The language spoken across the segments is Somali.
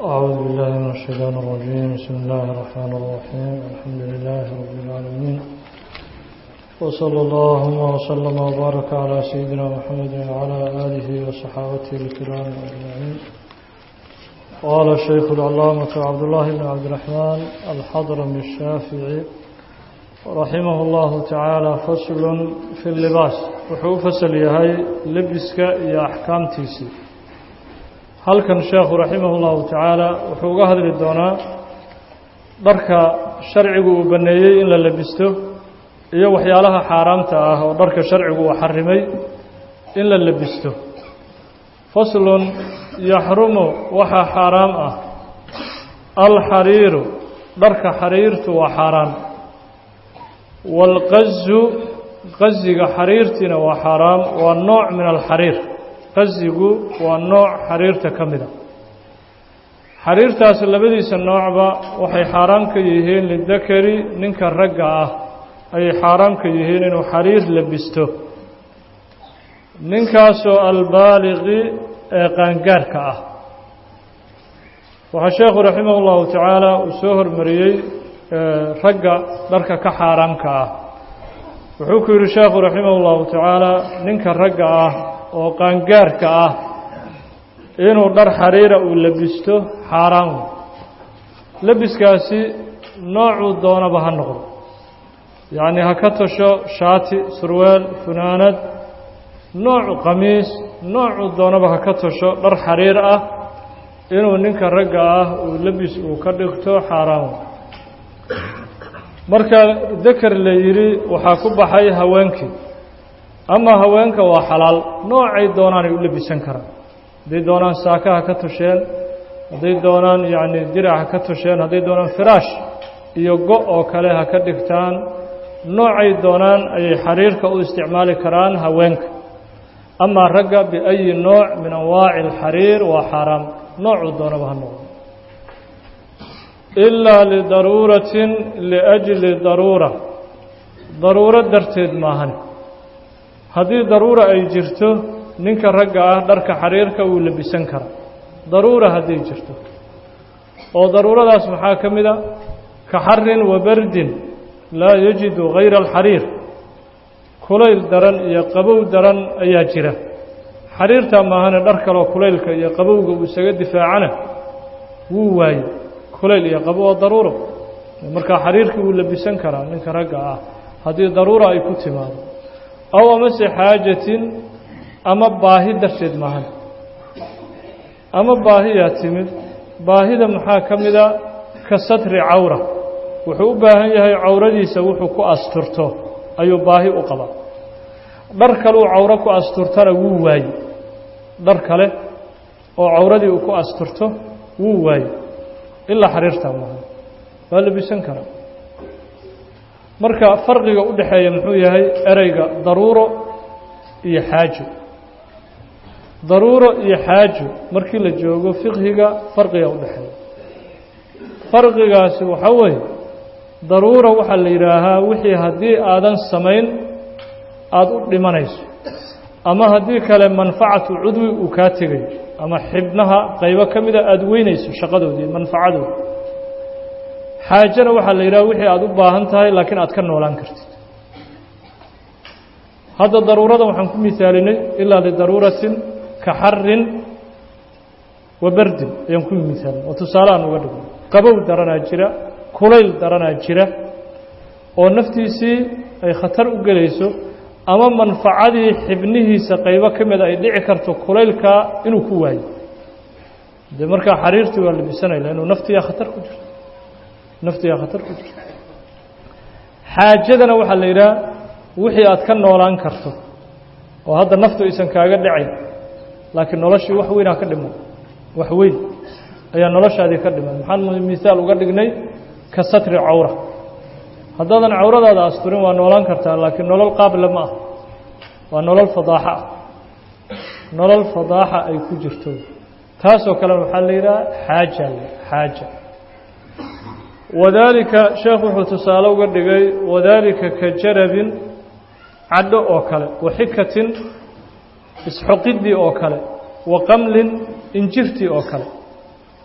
أعوذ بالله من الشيطان الرجيم بسم الله الرحمن الرحيم الحمد لله رب العالمين وصلى الله وسلم وبارك على سيدنا محمد وعلى آله وصحابته الكرام أجمعين قال الشيخ العلامة عبد الله بن عبد الرحمن الحضرمي الشافعي رحمه الله تعالى فصل في اللباس وحو فصل يهي لبسك يا أحكام تيسي halkan sheekhu raximah اllahu tacaala wuxuu uga hadli doonaa dharka sharcigu uu banneeyey in la labisto iyo waxyaalaha xaaraamta ah oo dharka sharcigu uu xarimay in la labisto faslun yaxrumu waxaa xaaraam ah alxariiru dharka xariirtu waa xaaraan waalqazu qaziga xariirtiina waa xaaraam waa nooc min alxariir qazigu waa nooc xariirta ka mida xariirtaas labadiisa noocba waxay xaaraam ka yihiin lidakari ninka ragga ah ayay xaaraam ka yihiin inuu xariir labisto ninkaasoo albaaliqi ee qaangaarka ah waxaa sheekhu raximah ullahu tacaala uu soo hormariyey ragga dharka ka xaaraamka ah wuxuu ku yidhi sheekhu raximah ullahu tacaala ninka ragga ah oo qaangaarka ah inuu dhar xariira uu labisto xaaraan wey labiskaasi noocuu doonaba ha noqdo yacnii ha ka tasho shaati surwaal funaanad noocu qamiis noocuu doonaba ha ka tasho dhar xariir ah inuu ninka ragga ah uu labis uu ka dhigto xaaraan wey marka dakar la yidhi waxaa ku baxay haweenkii ama haweenka waa xalaal noocay doonaanay u labisan karaan hadday doonaan saaka ha ka tusheen hadday doonaan yacni dirac ha ka tusheen hadday doonaan firaash iyo go' oo kale ha ka dhigtaan noocay doonaan ayay xariirka u isticmaali karaan haweenka amaa ragga biayi nooc min anwaaci alxariir waa xaaraam noocuu doonaba ha noqdo ilaa lidaruuratin liajli daruura daruuro darteed maahan haddii daruura ay jirto ninka ragga ah dharka xariirka wuu labisan karaa daruura hadday jirto oo daruuradaas maxaa ka mid a ka xarin wa bardin laa yajidu hayra alxariir kulayl daran iyo qabow daran ayaa jira xariirtaa maahane dhar kaleo kulaylka iyo qabowga uu isaga difaacana wuu waaye kulayl iyo qabow oo daruuro markaa xariirkii wuu labisan karaa ninka ragga ah haddii daruura ay ku timaado aw amase xaajatin ama baahi darteed maahan ama baahiyaa timid baahida maxaa ka mida ka satri cawra wuxuu u baahan yahay cawradiisa wuxuu ku asturto ayuu baahi u qabaa dhar kale uu cawro ku asturtana wuu waaye dhar kale oo cawradii uu ku asturto wuu waaye ilaa xariirtaa maahan waa labisan karaa marka farqiga u dhexeeya muxuu yahay ereyga daruuro iyo xaajo daruuro iyo xaajo markii la joogo fiqhiga farqiga u dhexeeya farqigaasi waxaa weeye daruura waxaa la yidhaahaa wixii haddii aadan samayn aada u dhimanayso ama haddii kale manfacatu cudwi uu kaa tegayo ama xibnaha qaybo ka mida aada weynayso shaqadoodii manfacadooda xaajana waxaa la yidhaha wixii aada u baahan tahay laakiin aad ka noolaan kartid hadda daruurada waxaan ku misaalinay ilaa lidaruuratin ka xarin wa bardin ayaan ku misaalinay oo tusaale aan uga dhigno qabow daranaa jira kulayl daranaa jira oo naftiisii ay khatar u gelayso ama manfacadii xibnihiisa qaybo ka mida ay dhici karto kulaylkaa inuu ku waayo dee markaa xariirtii waa labisanayla inuu naftiyaa khatar ku jirto naftigaa khatar ku jirto xaajadana waxaa la yidhaha wixii aad ka noolaan karto oo hadda naftu aysan kaaga dhacayn laakiin noloshii wax weynaa ka dhiman wax weyn ayaa noloshaadii ka dhiman maxaan misaal uga dhignay ka satri cawra haddaadan cawradaada asturin waa noolaan kartaa laakiin nolol qaable ma ah waa nolol fadaaxa ah nolol fadaaxa ay ku jirto taasoo kalena waxaa la yidhaha xaaja xaaja wadaalika sheekh wuxuu tusaale uga dhigay wadaalika ka jarabin cadho oo kale wa xikatin isxoqiddii oo kale wa qamlin injirtii oo kale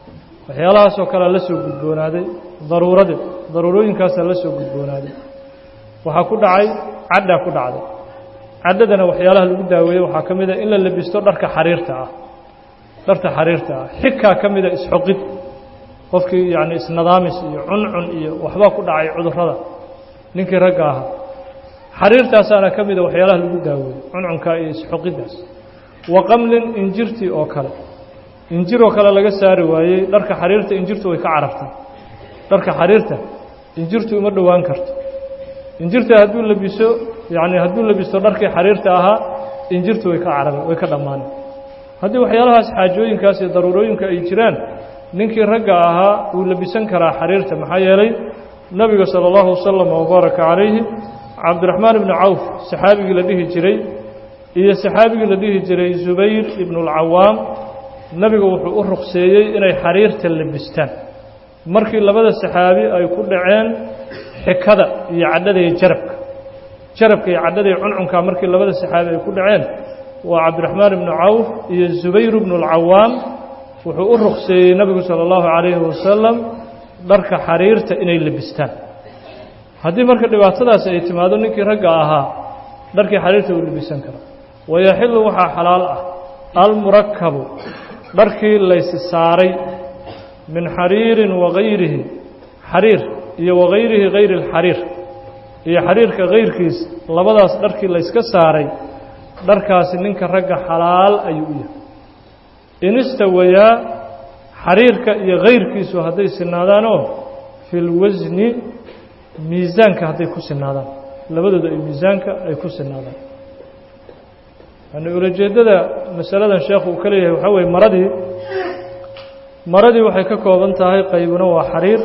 waxyaalahaasoo kalea la soo gudboonaaday daruuradii daruurooyinkaasaa la soo gudboonaaday waxaa ku dhacay cadhaa ku dhacday caddadana waxyaalaha lagu daaweeye waxaa ka mid a in la labisto dharka xariirta ah dharka xariirta ah xikaa ka mida isxoqid qofkii yacni isnadaamis iyo cuncun iyo waxbaa ku dhacay cudurrada ninkii ragga ahaa xariirtaasaana ka mida waxyaalaha lagu daaweeye cuncunka iyo isxoqiddaas wa qamlin injirtii oo kale injir oo kale laga saari waayey dharka xariirta injirtu way ka carartay dharka xariirta injirtu uma dhowaan karto injirta hadduu labiso yacni hadduu labisto dharkii xariirta ahaa injirtu way ka carari way ka dhammaanay haddii waxyaalahaas xaajooyinkaas iyo daruurooyinka ay jiraan ninkii ragga ahaa wuu labisan karaa xariirta maxaa yeelay nebiga sala allahu wasalam wabaaraka calayhi cabdiraxmaan ibnu cawf saxaabigii la dhihi jiray iyo saxaabigii la dhihi jiray zubayr ibnualcawaam nebigu wuxuu u ruqseeyey inay xariirta labistaan markii labada saxaabi ay ku dhaceen xikada iyo cadhada iyo jarabka jarabka iyo cadhada iyo cuncunka markii labada saxaabi ay ku dhaceen waa cabdiraxmaan ibnu cawf iyo zubayr ibnu alcawaam wuxuu u ruqseeyey nebigu sala allahu calayhi wasalam dharka xariirta inay labistaan haddii marka dhibaatadaasi ay timaado ninkii ragga ahaa dharkii xariirta uu labisan kara wayaxillu waxaa xalaal ah almurakabu dharkii laysi saaray min xariirin wagayrihi xariir iyo wagayrihi gayri alxariir iyo xariirka kayrkiis labadaas dharkii layska saaray dharkaasi ninka ragga xalaal ayuu u yahay in istawayaa xariirka iyo kayrkiisu hadday sinaadaanoo fi lwasni miisaanka hadday ku sinaadaan labadooda ay miisaanka ay ku sinaadaan yani ulajeeddada masaladan sheekhu uu ka leeyahay waxaa weye maradii maradii waxay ka kooban tahay qaybna waa xariir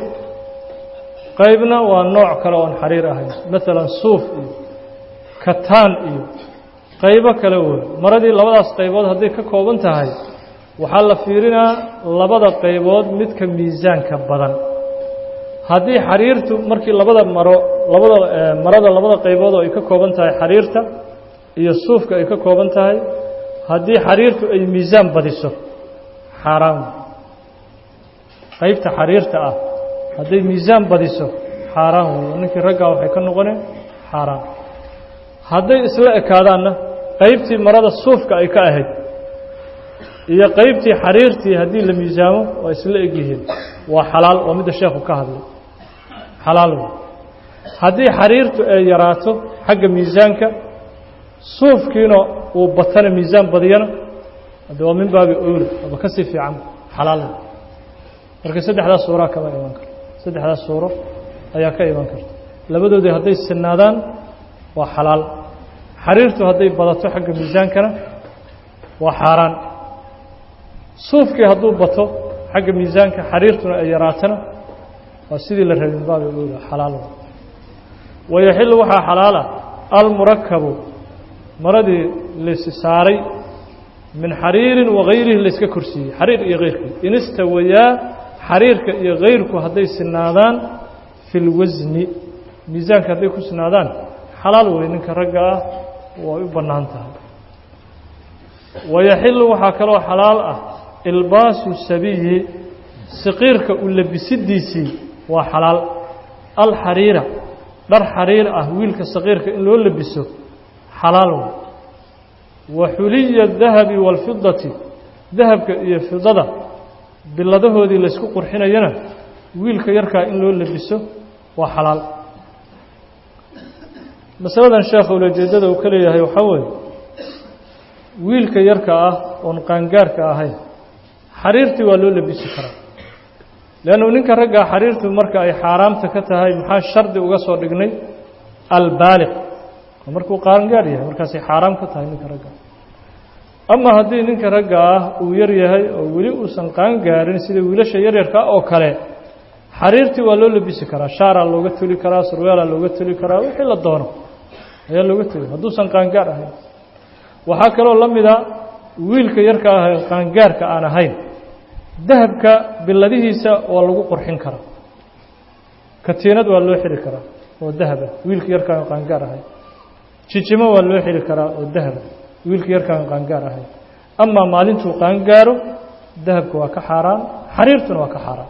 qaybna waa nooc kale oon xariir ahayn maalan suuf iyo kataan iyo qaybo kale wey maradii labadaas qaybood hadday ka kooban tahay waxaa la fiirinaa labada qaybood midka miisaanka badan haddii xariirtu markii labada maro labada marada labada qaybood oo ay ka kooban tahay xariirta iyo suufka ay ka kooban tahay haddii xariirtu ay miisaan badiso xaaraan qaybta xariirta ah hadday miisaan badiso xaaraan wey ninkii raggaa waxay ka noqoneen xaaraan hadday isla ekaadaanna qaybtii marada suufka ay ka ahayd iyo qaybtii xariirtii haddii la miisaamo waa isla egyihiin waa xalaal waa midda sheekhu ka hadlay xalaal wey haddii xariirtu ay yaraato xagga miisaanka suufkiina uu batana miisaan badiyana hadde waa min baabi owla aba ka sii fiican xalaal marka saddexdaas suuraa kama iman karto saddexdaas suuro ayaa ka iman karta labadoodii hadday sinaadaan waa xalaal xariirtu hadday badato xagga miisaankana waa xaaraan suufkii hadduu bato xagga miisaanka xariirtuna ay yaraatana waa sidii la rabin baabi owla xalaal wayaxillu waxaa xalaala almurakabu maradii laysi saaray min xariirin wagayrihi layska korsiiyey xariir iyo kayrkii in istawayaa xariirka iyo kayrku hadday sinaadaan fi lwasni miisaanka hadday ku sinaadaan xalaal wey ninka ragga ah way u bannaan tahay wayaxillu waxaa kaloo xalaal ah ilbaasu sabiyi saqiirka u labisidiisii waa xalaal alxariira dhar xariir ah wiilka saqiirka in loo labiso xalaal wey wa xuliya dahabi waalfidati dahabka iyo fidada biladahoodii laysku qurxinayana wiilka yarkaa in loo labiso waa xalaal masaladan sheekha ulajeeddada uu ka leeyahay waxaa weeye wiilka yarka ah oon qaangaarka ahayn xariirtii waa loo labisi karaa leannu ninka raggaa xariirtu marka ay xaaraamta ka tahay maxaa shardi uga soo dhignay albaaliq waa markuu qaangaar yahay markaasay xaaraam ka tahay ninka ragga ama haddii ninka ragga ah uu yar yahay oo weli uusan qaangaarin sida wiilasha yaryarka oo kale xariirtii waa loo labisi karaa shaaraa looga toli karaa surweelaa looga toli karaa wixii la doono ayaa looga toli hadduusan qaangaar ahayn waxaa kaloo la mida wiilka yarka ah ee qaangaarka aan ahayn dahabka biladihiisa waa lagu qurxin karaa katiinad waa loo xiri karaa oo dahaba wiilka yarka aan qaangaar ahayn jijimo waa loo xiri karaa oo dahaba wiilka yarkaan qaangaar ahayn amaa maalintuu qaangaaro dahabka waa ka xaaraan xariirtuna waa ka xaaraan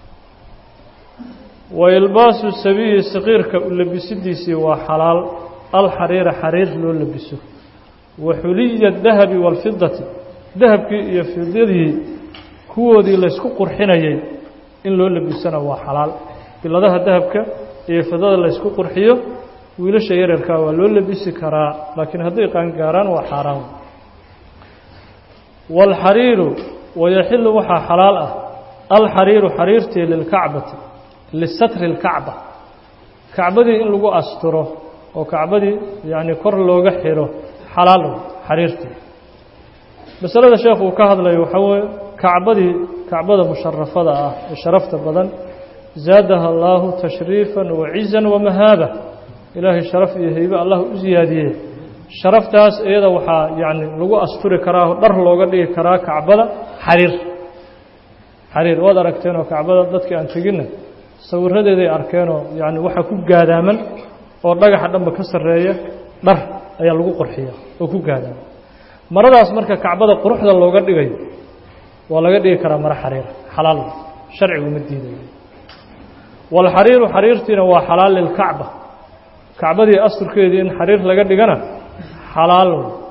wa ilbaasu sabiyi saqiirka u labisidiisii waa xalaal alxariira xariir loo labiso wa xuliya dahabi waalfidati dahabkii iyo fidadii kuwoodii laysku qurxinayay in loo labisana waa xalaal biladaha dahabka iyo fidada laysku qurxiyo wiilasha yaryarkaa waa loo labisi karaa laakiin hadday qaangaaraan waa xaaraan waalxariiru wayaxilu waxaa xalaal ah alxariiru xariirtii lilkacbati lisatri اlkacba kacbadii in lagu asturo oo kacbadii yacni kor looga xiro xalaal xariirtii masalada sheekhu uu ka hadlayo waxaa weeye kacbadii kacbada musharafada ah ee sharafta badan zaadaha allaahu tashriifan wacizan wamahaaba ilaahay sharaf iyo heybe allah u siyaadiyey sharaftaas iyada waxaa yacni lagu asturi karaa oo dhar looga dhigi karaa kacbada xariir xariir waad aragteen oo kacbada dadkii aan teginna sawiradeeday arkeenoo yacni waxaa ku gaadaaman oo dhagaxa dhanba ka sarreeya dhar ayaa lagu qurxiya oo ku gaadaaman maradaas marka kacbada quruxda looga dhigayo waa laga dhigi karaa maro xariira xalaal sharcigu ma diidayo waalxariiru xariirtiina waa xalaal lilkacba kacbadii asturkeedii in xariir laga dhigana xalaal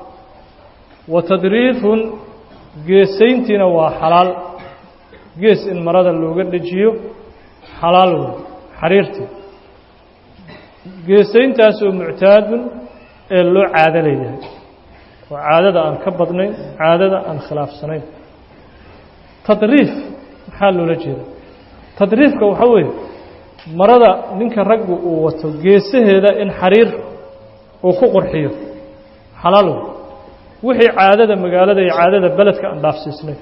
wa tadriifun geesayntiina waa xalaal gees in marada looga dhejiyo xalaal wey xariirtii geesayntaasoo muctaadun ee loo caado leeyahay oo caadada aan ka badnayn caadada aan khilaafsanayn tadriif maxaa loola jeeda tadriifka waxaa weeye marada ninka raggu uu wato geesaheeda in xariir uu ku qurxiyo xalaal wey wixii caadada magaalada iyo caadada beledka aan dhaafsiisnay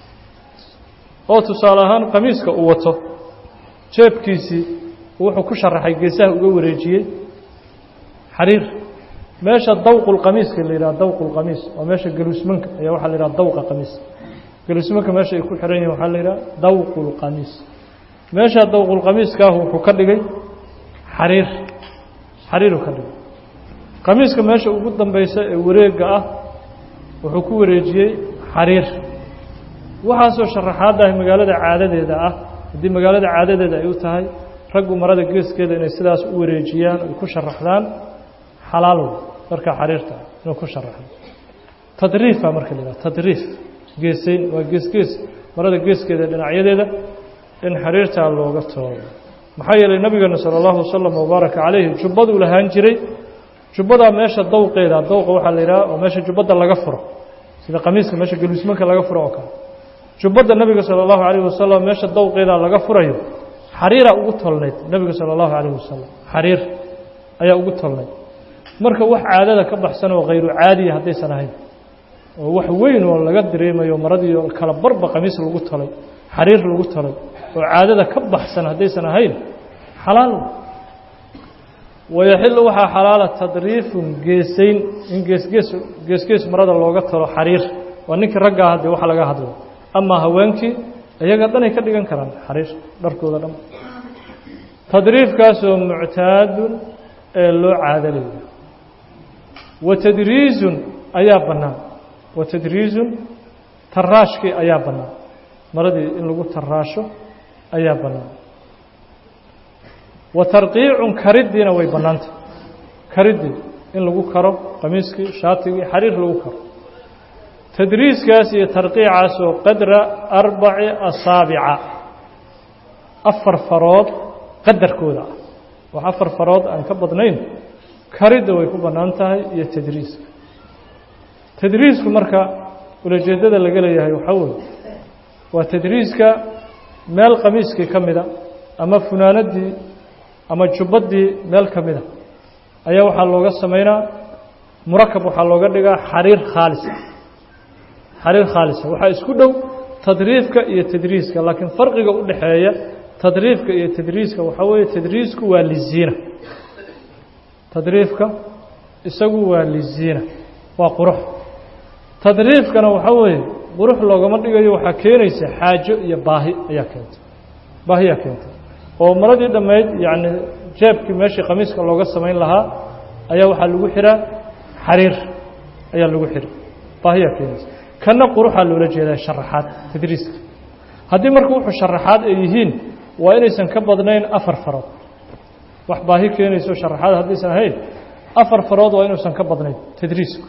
oo tusaale ahaan qamiiska uu wato jeebkiisii wuxuu ku sharaxay geesaha uga wareejiyey xariir meesha dawqulqamiiska la yidhaha dawqulqamiis waa meesha galuusmanka ayaa waxaa la yidhaha dawqa qamiis galuusmanka meesha ay ku xihan yihin waxaa la yidhaha dawqulqamiis meesha dawqulqamiiskaahu wuxuu ka dhigay xariir xariiruu ka dhigay qamiiska meesha ugu dambaysa ee wareega ah wuxuu ku wareejiyey xariir waxaasoo sharaxaaddaah magaalada caadadeeda ah haddii magaalada caadadeeda ay u tahay raggu marada geeskeeda inay sidaas u wareejiyaan ay ku sharaxdaan xalaalow marka xariirta inuu ku sharaxdo tadriifa marka la yidhaha tadriif geesayn waa geesgees marada geeskeeda dhinacyadeeda in xariirtaa looga toogo maxaa yeelay nabigeena sala allahu wasalam wabaaraka calayhi jubbaduu lahaan jiray jubbadaa meesha dawqeeda dawqa waxaa la yidhaha oo meesha jubbadda laga furo sida qamiiska meesha galuusmanka laga furo oo kale jubbadda nebiga sala allahu calayhi wasalam meesha dawqeedaa laga furayo xariiraa ugu tolnayd nebiga sala allahu calayhi wasalam xariir ayaa ugu tolnayd marka wax caadada ka baxsan oo khayru caadiya haddaysan ahayn oo wax weyn oo laga dareemayo maradii kala barba qamiis lagu tolay xariir lagu tolay oo caadada ka baxsan haddaysan ahayn xalaal wayaxilu waxaa xalaala tadriifun geesayn in geesgees geesgees marada looga talo xariir waa ninkii raggaa haddee waxa laga hadlo amaa haweenkii iyaga dhanay ka dhigan karaan xariir dharkooda dhan tadriifkaasoo muctaadun ee loo caadalayo wa tadriizun ayaa bannaan wa tadriizun taraashkii ayaa bannaan maradii in lagu taraasho ayaa bannaan wa tarqiicun kariddiina way bannaantah kariddii in lagu karo qamiiskii shaatigii xariir lagu karo tadriiskaas iyo tarqiicaasoo qadra arbaci asaabica afar farood qadarkooda ah wax afar farood aan ka badnayn karidda way ku bannaan tahay iyo tadriiska tadriisku marka ulajeeddada laga leeyahay waxaa weeye waa tadriiska meel qamiiskii ka mida ama funaanaddii ama jubbaddii meel ka mida ayaa waxaa looga samaynaa murakab waxaa looga dhigaa xariir khaalisa xariir khaalisa waxaa isku dhow tadriifka iyo tadriiska laakiin farqiga u dhexeeya tadriifka iyo tadriiska waxaa weeye tadriisku waa liziina tadriifka isagu waa liziina waa qurux tadriifkana waxaa weeye qurux loogama dhigayo waxaa keenaysa xaajo iyo baahi ayaa keentay baahiyaa keentay oo maradii dhammayd yacni jeebkii meeshii qamiiska looga samayn lahaa ayaa waxaa lagu xihaa xariir ayaa lagu xidhay baahiyaa keenaysa kana quruxaa loola jeedaa sharaxaad tadriiska haddii marka wuxuu sharaxaad ay yihiin waa inaysan ka badnayn afar farood wax baahi keenayso sharaxaad haddaysan ahayn afar farood waa inuusan ka badnayn tadriisku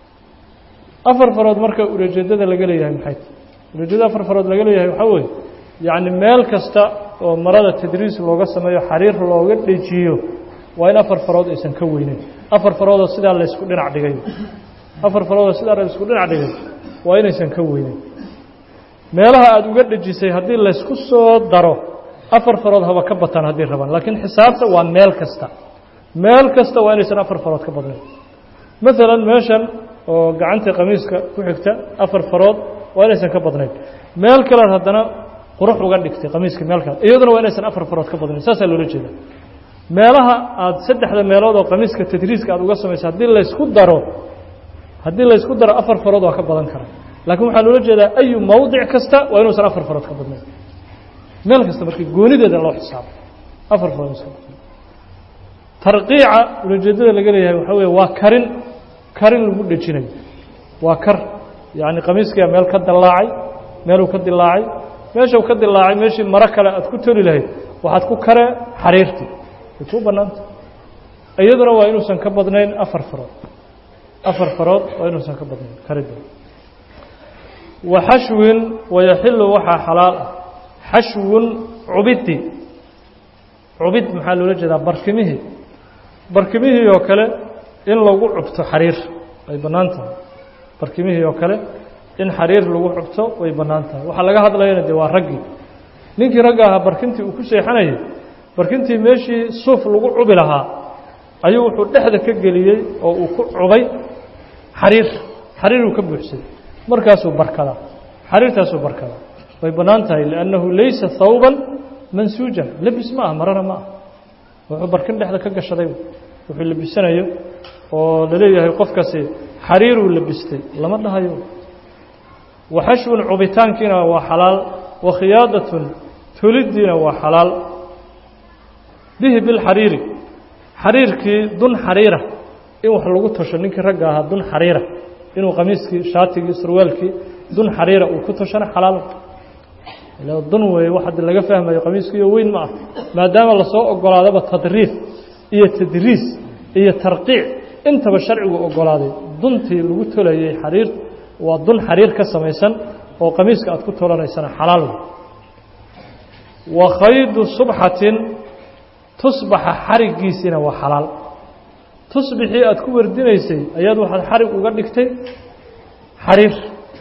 afar farood marka ulajeedada laga leeyahay maxay ulajeedada afar farood laga leeyahay waxaa weeye yacni meel kasta oo marada tadriis looga sameeyo xariir looga dhejiyo waa in afar farood aysan ka weyneyn afar faroodoo sidaa laysku dhinac dhigay afar faroodoo sidaa laysku dhinac dhigay waa inaysan ka weyneyn meelaha aada uga dhejisay haddii laysku soo daro afar farood haba ka bataan haddii rabaan laakiin xisaabta waa meel kasta meel kasta waa inaysan afar farood ka badnayn maalan meeshan oo gacanta qamiiska ku xigta afar farood waa inaysan ka badnayn meel kalead haddana qurux uga dhigtay qamiiska meel kale iyaduna waa inaysan afar farood ka badnayn saasaa loola jeeda meelaha aada saddexda meelood oo qamiiska tadriiska aada uga samaysa haddii laysku daro haddii laysku daro afar farood waa ka badan kara laakiin waxaa loola jeedaa ayu mawdic kasta waa inuusan afar farood ka badnayn meel kasta markii goonideeda loo xisaabo afar farood iska badnayn tarqiica ulajeedada laga leeyahay waxaa weeye waa karin karin lagu dhejinayo waa kar yacni qamiiskiia meel ka dilaacay meeluu ka dilaacay meeshau ka dilaacay meeshii maro kale aad ku toli lahayd waxaad ku kare xariirtii way kuu bannaanta iyaduna waa inuusan ka badnayn afar farood afar farood waa inuusan ka badnayn karida wa xashwin wayaxilu waxaa xalaal ah xashwun cubidi cubid maxaa loola jeedaa barkimihii barkimihii oo kale in lagu cubto xariir way bannaan tahay barkimihii oo kale in xariir lagu cubto way bannaan tahay waxaa laga hadlayana dee waa raggii ninkii ragga ahaa barkintii uu ku seexanayay barkintii meeshii suuf lagu cubi lahaa ayuu wuxuu dhexda ka geliyey oo uu ku cubay xariir xariiruu ka buuxsaday markaasuu barkadaa xariirtaasuu barkadaa way bannaan tahay liannahu laysa hawban mansuujan lebis ma ah marana ma ah wuxuu barkin dhexda ka gashaday wuxuu labisanayo oo laleeyahay qofkaasi xariiruu labistay lama dhahayo waxashwun cubitaankiina waa xalaal wakhiyaadatun toliddiina waa xalaal bihi bilxariiri xariirkii dun xariira in wax lagu tasho ninkii ragga ahaa dun xariira inuu qamiiskii shaatigii surwaalkii dun xariira uu ku tashana xalaal dun weeye wax haddi laga fahmayo qamiiskiiyo weyn ma ah maadaama lasoo ogolaadaba tadriif iyo tadriis iyo tarqiic intaba sharcigu ogolaaday duntii lagu tolayay xariir waa dun xariir ka samaysan oo qamiiska aad ku tolanaysana xalaal wey wa khaydu subxatin tusbaxa xariggiisiina waa xalaal tusbixii aad ku wardinaysay ayaad waxaad xarig uga dhigtay xariir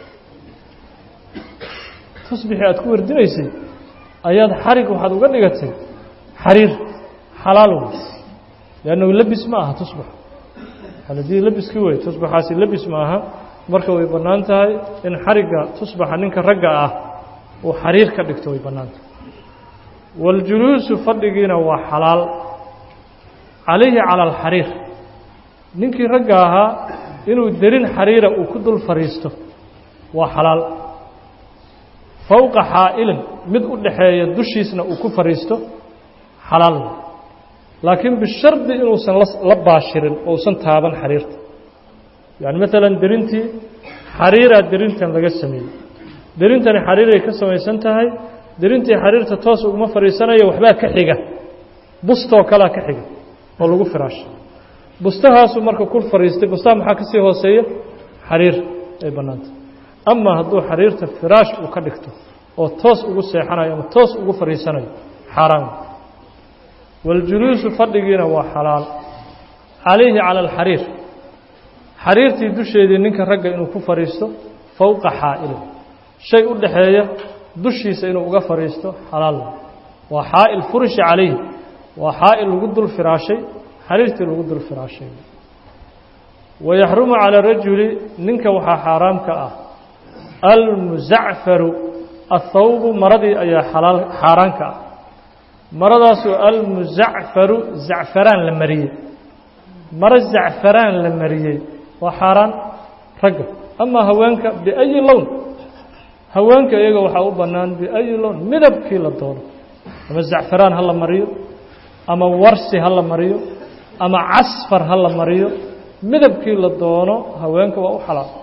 tusbixii aad ku wardinaysay ayaad xarig waxaad uga dhigatay xariir xalaal wey liannahu lebis ma aha tusbax haladii lebiskii wey tusbaxaasi lebis ma aha marka way bannaan tahay in xarigga tusbaxa ninka ragga ah uu xariir ka dhigto way bannaan tahay waاljuluusu fadhigiina waa xalaal calayhi calى alxariir ninkii ragga ahaa inuu derin xariira uu ku dul fadhiisto waa xalaal fowqa xaa'ilin mid u dhaxeeya dushiisna uu ku fadhiisto xalaal laakiin bishardi inuusan la baashirin ousan taaban xariirta yani maalan derintii xariiraa derintan laga sameeyey derintani xariiray ka samaysan tahay derintii xariirta toos uguma fadhiisanayo waxbaa ka xiga bustoo kalea ka xiga oo lagu firaashay bustahaasuu marka ku fadhiistay bustaha maxaa ka sii hooseeya xariir ay bannaantay ama hadduu xariirta firaash uu ka dhigto oo toos ugu seexanayo ama toos ugu fadhiisanayo xaaraan waاljuluusu fadhigiina waa xalaal calayhi calى alxariir xariirtii dusheedii ninka ragga inuu ku fadhiisto fowqa xaa'ilin shay u dhaxeeya dushiisa inuu uga fadhiisto xalaal waa xaa'il furishi calayhi waa xaa'il lagu dul firaashay xariirtii lagu dul firaashay wayaxrumu calى rajuli ninka waxaa xaaraam ka ah almuzacfaru athawbu maradii ayaa xalaal xaaraan ka ah maradaasoo almuzacfaru zacfaraan la mariyey maro zacfaraan la mariyey waa xaaraan ragga amaa haweenka biayi lown haweenka iyaga waxaa u bannaan biayi lown midabkii la doono ama zacfaraan ha la mariyo ama warsi ha la mariyo ama casfar ha la mariyo midabkii la doono haweenka waa u xalaal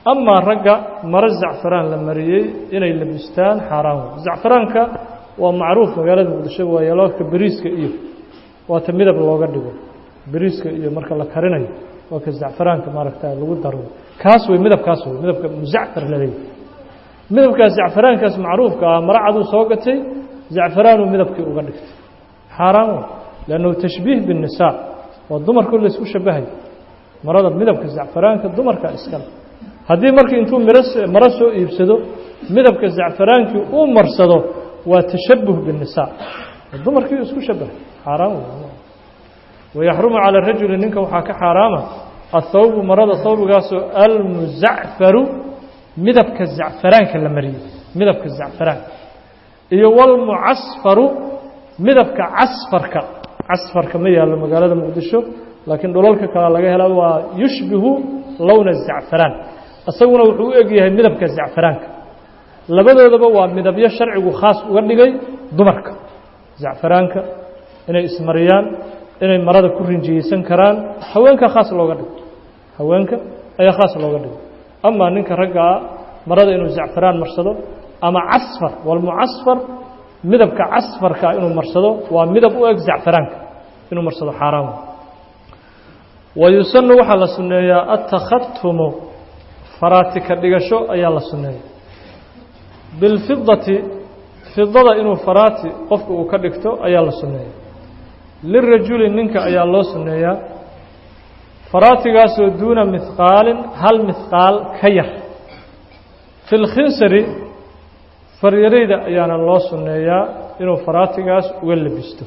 amaa ragga maro zacfaraan la mariyey inay labistaan xaaraan wey zacfaraanka waa macruuf magaalada muqdisho waa yaloodka beriiska iyo waata midab looga dhigo beriiska iyo marka la karinayo waa ka zacfaraanka maaragta lagu daro kaas wey midabkaas wey midabka muzacfar la leeyahy midabkaas zacfaraankaas macruufka ah maro caduu soo gatay zacfaraanuu midabkii uga dhigtay xaaraan wey lannahu tashbiih biالnisaa waa dumarku laysku shabahay marada midabka zacfaraanka dumarka iskale haddii markii intuu miro maro soo iibsado midabka zacfaraankii uu marsado waa tashabuh biالnisaa dumarkii isku shabahay xaaraan wey wayaxrumu calى rajuli ninka waxaa ka xaaraama athawbu marada thawbigaasoo almuzacfaru midabka zacfaraanka la mariyey midabka zacfaraanka iyo wاlmucasfaru midabka casfarka casfarka ma yaallo magaalada muqdisho laakiin dhulalka kale laga hela waa yushbihu lowna zacfaraan isaguna wuxuu u eg yahay midabka zacfaraanka labadoodaba waa midabyo sharcigu khaas uga dhigay dumarka zacfaraanka inay ismariyaan inay marada ku rinjiyeysan karaan haweenka khaas looga dhigo haweenka ayaa khaas looga dhigo amaa ninka raggaa marada inuu zacfaraan marsado ama casfar walmucasfar midabka casfarka inuu marsado waa midab u eg zacfaraanka inuu marsado xaaraan wa yusanu waxaa la sunneeyaa attakhatumu faraatika dhigasho ayaa la sunneeya bilfidati fidada inuu faraati qofka uu ka dhigto ayaa la sunneeya lirajuli ninka ayaa loo sunneeyaa faraatigaasoo duuna mihqaalin hal mihqaal ka yar fi lkhinsari faryarayda ayaana loo sunneeyaa inuu faraatigaas uga labisto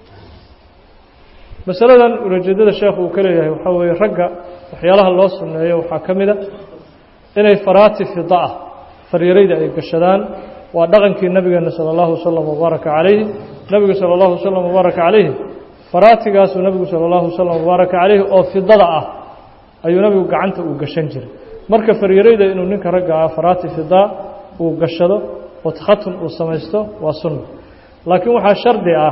masaladan ulajeedada sheekhu uu ka leeyahay waxaa weeye ragga waxyaalaha loo sunneeyo waxaa ka mid a inay faraati fida ah faryarayda ay gashadaan waa dhaqankii nabigeena salى اllahu waslm wbaaraka calayhi nebigu salى اllahu waslm wbaaraka calayhi faraatigaasuu nebigu salى اllahu waslm wbaaraka calayhi oo fidada ah ayuu nebigu gacanta uu gashan jiray marka faryarayda inuu ninka ragga ah faraati fida uu gashado oo takhatun uu samaysto waa sunna laakiin waxaa shardi ah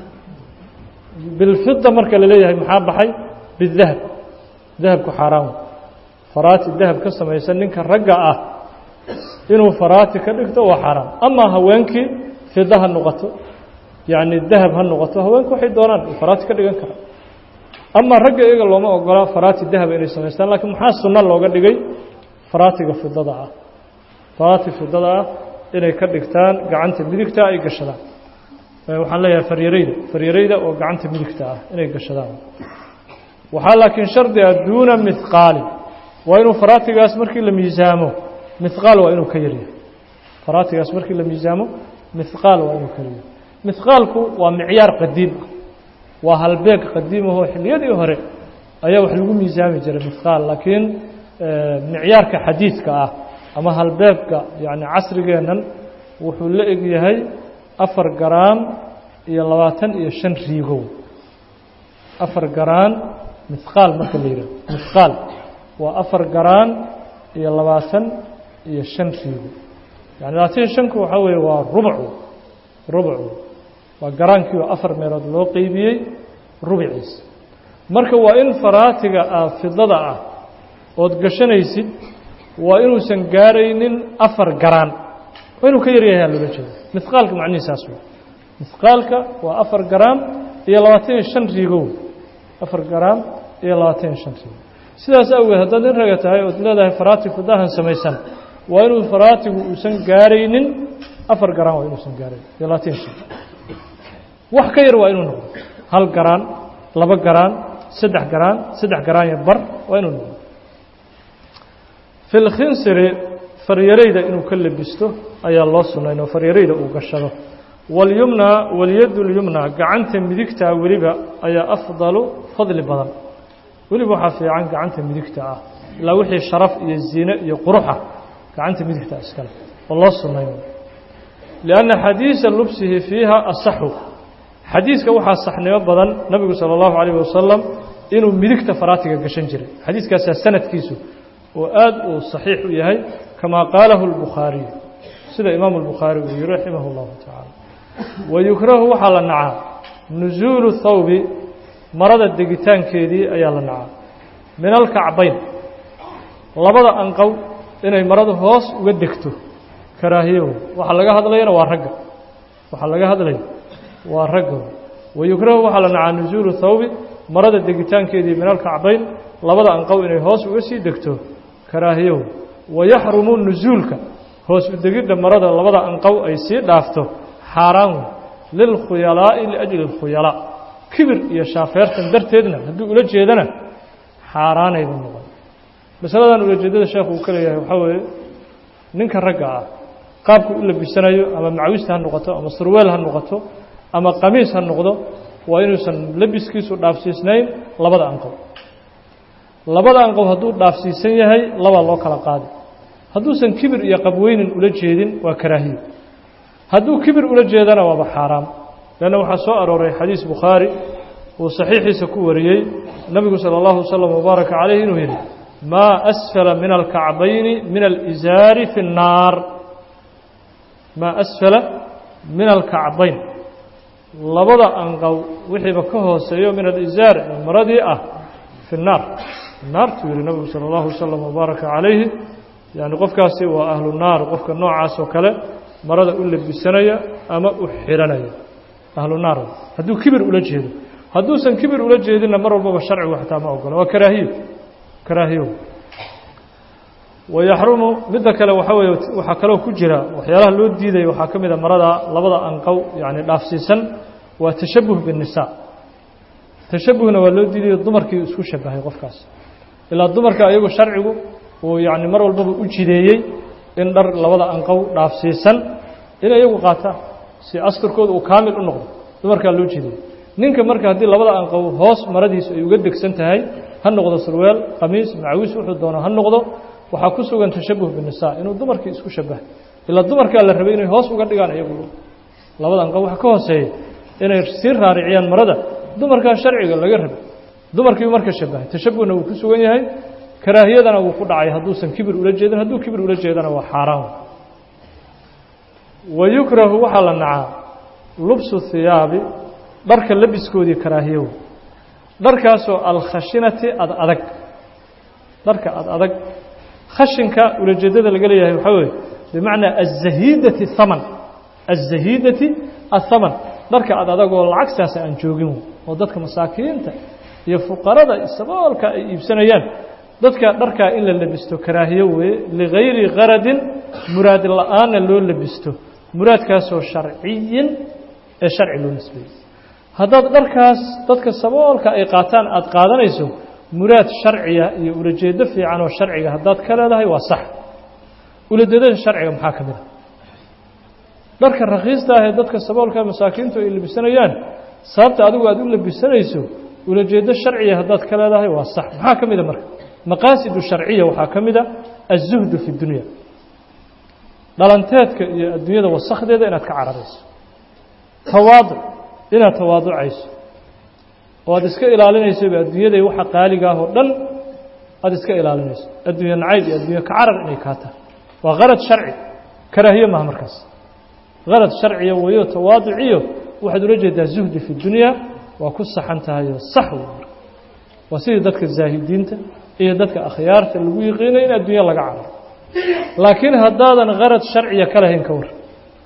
bilfida marka la leeyahay maxaa baxay bidahab dahabku xaaraan faraati dahab ka samaysan ninka ragga ah inuu faraati ka dhigto waa xaaraan amaa haweenkii fida ha noqoto yacni dahab ha noqoto haweenku waxay doonaan faraati ka dhigan kara amaa ragga iyaga looma ogola faraati dahaba inay samaystaan lakiin maxaa sunno looga dhigay faraatiga fidada ah faraati fidada ah inay ka dhigtaan gacanta midigta ay gashadaan waxaan leeyahay faryarayda faryarayda oo gacanta midigta ah inay gashadaan waxaa laakiin shardi ah duuna mihqaalin waa inuu faraatigaas markii la miisaamo mihqaal waa inuu ka yaryahay faraatigaas markii la miisaamo mihqaal waa inuu ka yaryahay mihqaalku waa micyaar qadiim ah waa halbeeg qadiim ahoo xilliyadii hore ayaa wax lagu miisaami jiray mihqaal laakiin micyaarka xadiidka ah ama halbeegka yani casrigeennan wuxuu la eg yahay afar garaan iyo labaatan iyo shan riigow afar garaan mihqaal marka la yidhaho mihqaal waa afar garaan iyo labaatan iyo shan riigo yani labaatan iyo shanku waxaa weeye waa rubcu rubcu waa garaankii oo afar meelood loo qeybiyey rubciis marka waa in faraatiga ah fidada ah ood gashanaysid waa inuusan gaaraynin afar garaan waa inuu ka yaryahay loola jeeda mihqaalka macnihiisaas wey mihqaalka waa afar garaam iyo labaatan iyo shan riigow afar garaam iyo labaatan iyo shan riigo sidaas awgeed haddaad in raga tahay ood leedahay faraati fidahan samaysan waa inuu faraatigu uusan gaaraynin afar garaan waa inuusan gaarayn iyo labaatan iyo shan wax ka yar waa inuu noqdo hal garaan laba garaan saddex garaan saddex garaan iyo bar waa inuu noqdo fi lkhinsiri faryarayda inuu ka labisto ayaa loo sunayn oo faryarayda uu gashado walyumna walyadu lyumna gacanta midigtaa weliba ayaa afdalu fadli badan weliba waxaa fiican gacanta midigta ah ilaa wixii sharaf iyo ziine iyo quruxa gacanta midigta iskale oo loo sunayn lianna xadiisa lubsihi fiiha asaxu xadiiska waxaa saxnimo badan nabigu sala allahu calayh wasalam inuu midigta faraatiga gashan jiray xadiiskaasaa sanadkiisu oo aad uu saxiix u yahay kamaa qaalahu اlbukhaariyu sida imaamu اlbukhaari uu yihi raximah اllahu tacaala wayukrahu waxaa la nacaa nusuulu thawbi marada degitaankeedii ayaa la nacaa min alkacbayn labada anqow inay maradu hoos uga degto karaahiyo waxaa laga hadlayana waa ragga waxaa laga hadlaya waa ragga wayukrahu waxaa la nacaa nusuulu thawbi marada degitaankeedii min alkacbayn labada anqow inay hoos uga sii degto karaahiyo wayaxrumu nusuulka hoos u degidda marada labada anqow ay sii dhaafto xaaraan lilkhuyalaa'i liajli اlkhuyalaa kibir iyo shaafeertan darteedna hadduu ula jeedana xaaraanayba noqon masaladan ulajeedada sheekhu uu ka leeyahay waxaa weeye ninka ragga ah qaabku u labisanayo ama macwista ha noqoto ama surweel ha noqoto ama qamiis ha noqdo waa inuusan labiskiisu dhaafsiisnayn labada anqow labada anqow hadduu dhaafsiisan yahay labaa loo kala qaadi hadduusan kibir iyo qabweynin ula jeedin waa karaahiyo hadduu kibir ula jeedana waaba xaaraam leanna waxaa soo arooray xadiis bukhaari uu saxiixiisa ku wariyey nebigu sala allahu wasalam wabaaraka calayh inuu yidhi maa asfala min alkacbayni min alizaari fi nnaar maa asfala min alkacbayn labada anqow wixiiba ka hooseeyo min alizaar ee maradii ah fi nnaar naartuu yihi nebigu sala allahu wasalam wabaaraka calayhi yani qofkaasi waa ahlu naar qofka noocaas oo kale marada u labisanaya ama u xiranaya ahlu naar hadduu kibir ula jeedo hadduusan kibir ula jeedinna mar walbaba sharcigu xataa ma ogola waa karaahiyo karaahiyo wayaxrumu midda kale waxaa weeye waxaa kaloo ku jira waxyaalaha loo diidaya waxaa ka mid a marada labada anqow yani dhaafsiisan waa tashabuh biالnisaa tashabuhna waa loo diidayo dumarkii isku shabahay qofkaas ilaa dumarka ayagu sharcigu uu yani mar walbaba u jideeyey in dhar labada anqow dhaafsiisan in iyagu qaataan si asturkooda uu kaamil u noqdo dumarkaa loo jideeyey ninka marka haddii labada anqow hoos maradiisu ay uga degsan tahay ha noqdo surweel qamiis macawiis wuxuu doono ha noqdo waxaa ku sugan tashabuh binisaa inuu dumarkii isku shabahay ilaa dumarkaa la rabay inay hoos uga dhigaan iyagu labada anqow waxa ka hooseeya inay sii raariciyaan marada dumarkaa sharciga laga rabay dumarkiibu marka shabahay tashabuhna wuu ku sugan yahay karaahiyadana wuu ku dhacay hadduusan kibir ula jeedin hadduu kibir ula jeedana waa xaaraan wayukrahu waxaa la nacaa lubsu hiyaabi dharka labiskoodii karaahiyow dharkaasoo alkhashinati ad adag dharka ad adag khashinka ulajeedada laga leeyahay waxaa weeye bimacnaa azahiidati haman azahiidati athaman dharka ad adagoo lacagtaasa aan joogin oo dadka masaakiinta iyo fuqarada saboolka ay iibsanayaan dadka dharkaa in la labisto karaahiyo weeye ligayri qaradin muraad la-aanna loo labisto muraadkaasoo sharciyin ee sharci loo nisbeeyey haddaad dharkaas dadka saboolka ay qaataan aada qaadanayso muraad sharciya iyo ulajeedo fiican oo sharciga haddaad ka leedahay waa sax ulajeedada sharciga maxaa ka mid a dharka rakhiista ah ee dadka saboolka masaakiintu ay labisanayaan sababta adigu aada u labisanayso ulajeedo sharciya haddaad ka leedahay waa sax maxaa ka mid a marka maqaasidu sharciya waxaa ka mid a aلzuhdu fi اdunya dhalanteedka iyo adduunyada wasakdeeda inaad ka cararayso tawaaduc inaad tawaaducayso oo aad iska ilaalinaysoba adduunyaday waxa qaaliga ah oo dhan aada iska ilaalinayso adduunya nacayb iyo adduunya ka carar inay kaa tahay waa karad sharci karaahiye maha markaas karad sharciya weyo tawaaduciyo waxaad ula jeedaa zuhdi fi dunya waa ku saxan tahayo sax wey marka waa sidii dadka zaahidiinta iyo dadka akhyaarta lagu yiqiinay in adduunya laga cararo laakiin haddaadan karad sharciya ka lahayn ka war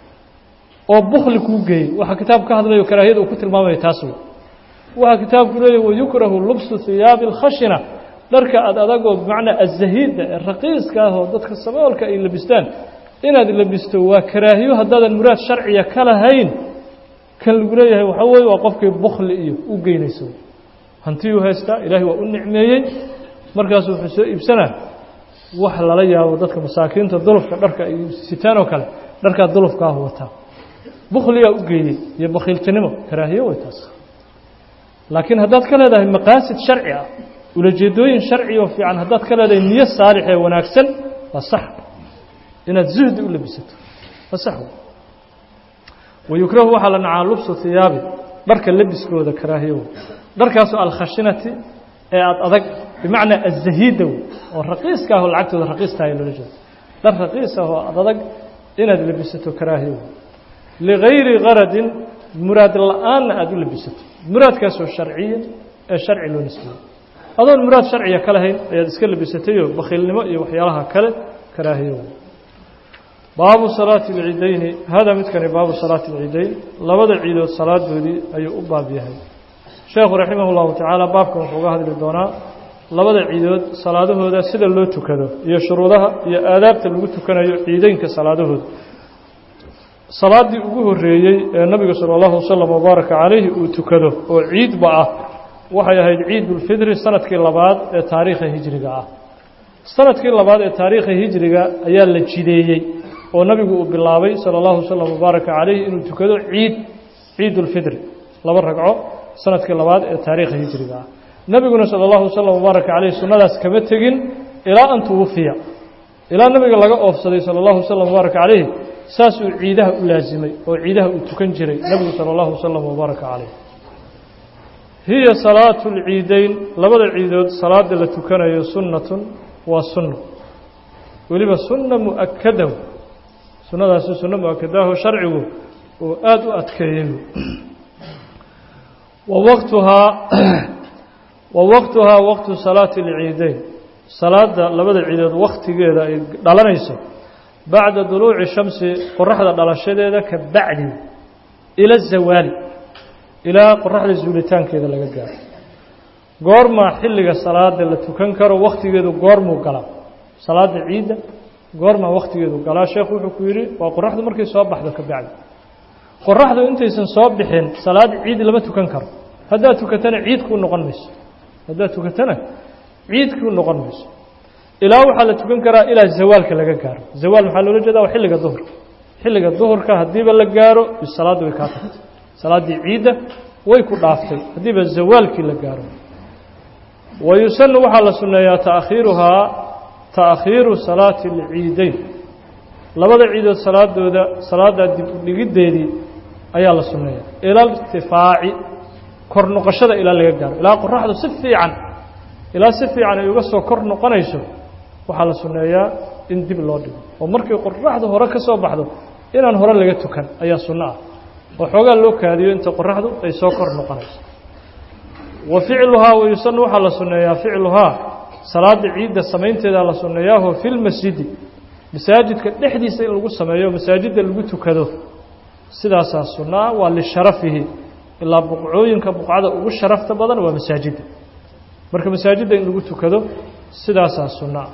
oo bukli kuu geeyey waxaa kitaabku ka hadlayo karaahiyada uu ku tilmaamayo taas wey waxaa kitaabku leeyahy wayukrahu lubsu hiyaabi اlkhashina dharka ad adagoo bimacnaa azahiidda ee raqiiska ah oo dadka saboolka ay labistaan inaad labisto waa karaahiyo haddaadan muraad sharciya ka lahayn kan lagu leeyahay waxaa weeye waa qofkii bukli iyo u geynayso hantiyuu haystaa ilaahay waa u nicmeeyey markaasu wuxuu soo iibsanaa wax lala yaabo dadka masaakiinta dulufka dharka ay sitaan oo kale dharkaa dulufka ah wataa bukliyaa u geeyey iyo bakhiiltinimo karaahiyo way taas laakiin haddaad ka leedahay maqaasid sharci ah ulajeedooyin sharci oo fiican haddaad ka leedahay niyo saalix ee wanaagsan waa sax inaad zuhdi u labisato waa sax wayukrahu waxaa la nacaa lubsu hiyaabi dharka labiskooda karaahiyo dharkaasoo alkhashinati ee aada adag bimacnaa azahiida wey oo raqiiska ah oo lacagtooda raqiistahay loola jeedo dhar raqiis ah oo aada adag inaad labisato karaahiyo ligayri karadin muraad la-aanna aada u labisato muraadkaasoo sharciya ee sharci loo nisbeeyey adoon muraad sharciya ka lahayn ayaad iska labisatayoo bakhiilnimo iyo waxyaalaha kale karaahiyo baabu salaati alciidayni hada midkani baabu salaati alciidayn labada ciidood salaadoodii ayuu u baab yahay sheekhu raximah اllahu tacaala baabkan wuxuu uga hadli doonaa labada ciidood salaadahooda sida loo tukado iyo shuruudaha iyo aadaabta lagu tukanayo ciideynka salaadahooda salaaddii ugu horreeyey ee nabiga salى اllahu wasalam wabaaraka calayhi uu tukado oo ciidba ah waxay ahayd ciidulfidri sanadkii labaad ee taariikha hijriga ah sanadkii labaad ee taariikha hijriga ayaa la jideeyey oo nabigu uu bilaabay salى اllahu wasalam wabaaraka calayhi inuu tukado ciid ciidulfidri laba ragco sanadkii labaad ee taariikha hijriga ah nebiguna salى اllahu wasalam wabaaraka calayh sunnadaas kama tegin ilaa an tuwafiya ilaa nabiga laga oofsaday salى اllahu wasalam wabaaraka calayh saasuu ciidaha u laasimay oo ciidaha uu tukan jiray nebigu salى اllahu wasalam wabaaraka calayh hiya salaatu اlciideyn labada ciidood salaada la tukanayo sunnatun waa sunno weliba sunna mu'akada sunnadaasi sunno mu-akadaho sharcigu uu aada u adkeeyey wa waqtuhaa wa waqtuhaa waqtu salaati اlciideyn salaada labada ciidood wakhtigeeda ay dhalanayso bacda duluuci shamsi qoraxda dhalashadeeda ka bacdi ila zawaali ilaa qoraxda zuulitaankeeda laga gaaro goormaa xilliga salaada la tukan karo wakhtigeedu goormuu galaa salaada ciidda goormaa wakhtigeedu galaa sheekhu wuxuu ku yidhi waa qoraxdu markay soo baxdo ka bacdi qoraxdu intaysan soo bixin salaad ciid lama tukan karo haddaad tukatana ciidkuu noqon mayso haddaad tukatana ciidkuu noqon mayso ilaa waxaa la tukan karaa ilaa zawaalka laga gaaro zawaal maxaa loola jeeda waa xilliga duhurka xilliga duhurka haddiiba la gaaro salaaddu way kaa tagtay salaaddii ciidda way ku dhaaftay haddiiba zawaalkii la gaaro wa yusanu waxaa la sunneeyaa taakhiiruhaa taakhiiru salaati alciideyn labada ciidood salaadooda salaaddaa dib u dhigiddeedii ayaa la sunneeyaa ila irtifaaci kor noqoshada ilaa laga gaaro ilaa qoraxdu si fiican ilaa si fiican ay uga soo kor noqonayso waxaa la sunneeyaa in dib loo dhigo oo markii qoraxdu hore ka soo baxdo inaan hore laga tukan ayaa sunno ah oo xoogaa loo kaadiyo inta qoraxdu ay soo kor noqonayso wa ficluhaa wayusanu waxaa la sunneeyaa ficluhaa salaada ciidda samaynteedaa la sunneeyaaho fi lmasjidi masaajidka dhexdiisa in lagu sameeyo masaajidda lagu tukado sidaasaa sunno ah waa lisharafihi ilaa buqcooyinka buqcada ugu sharafta badan waa masaajidda marka masaajidda in lagu tukado sidaasaa sunno ah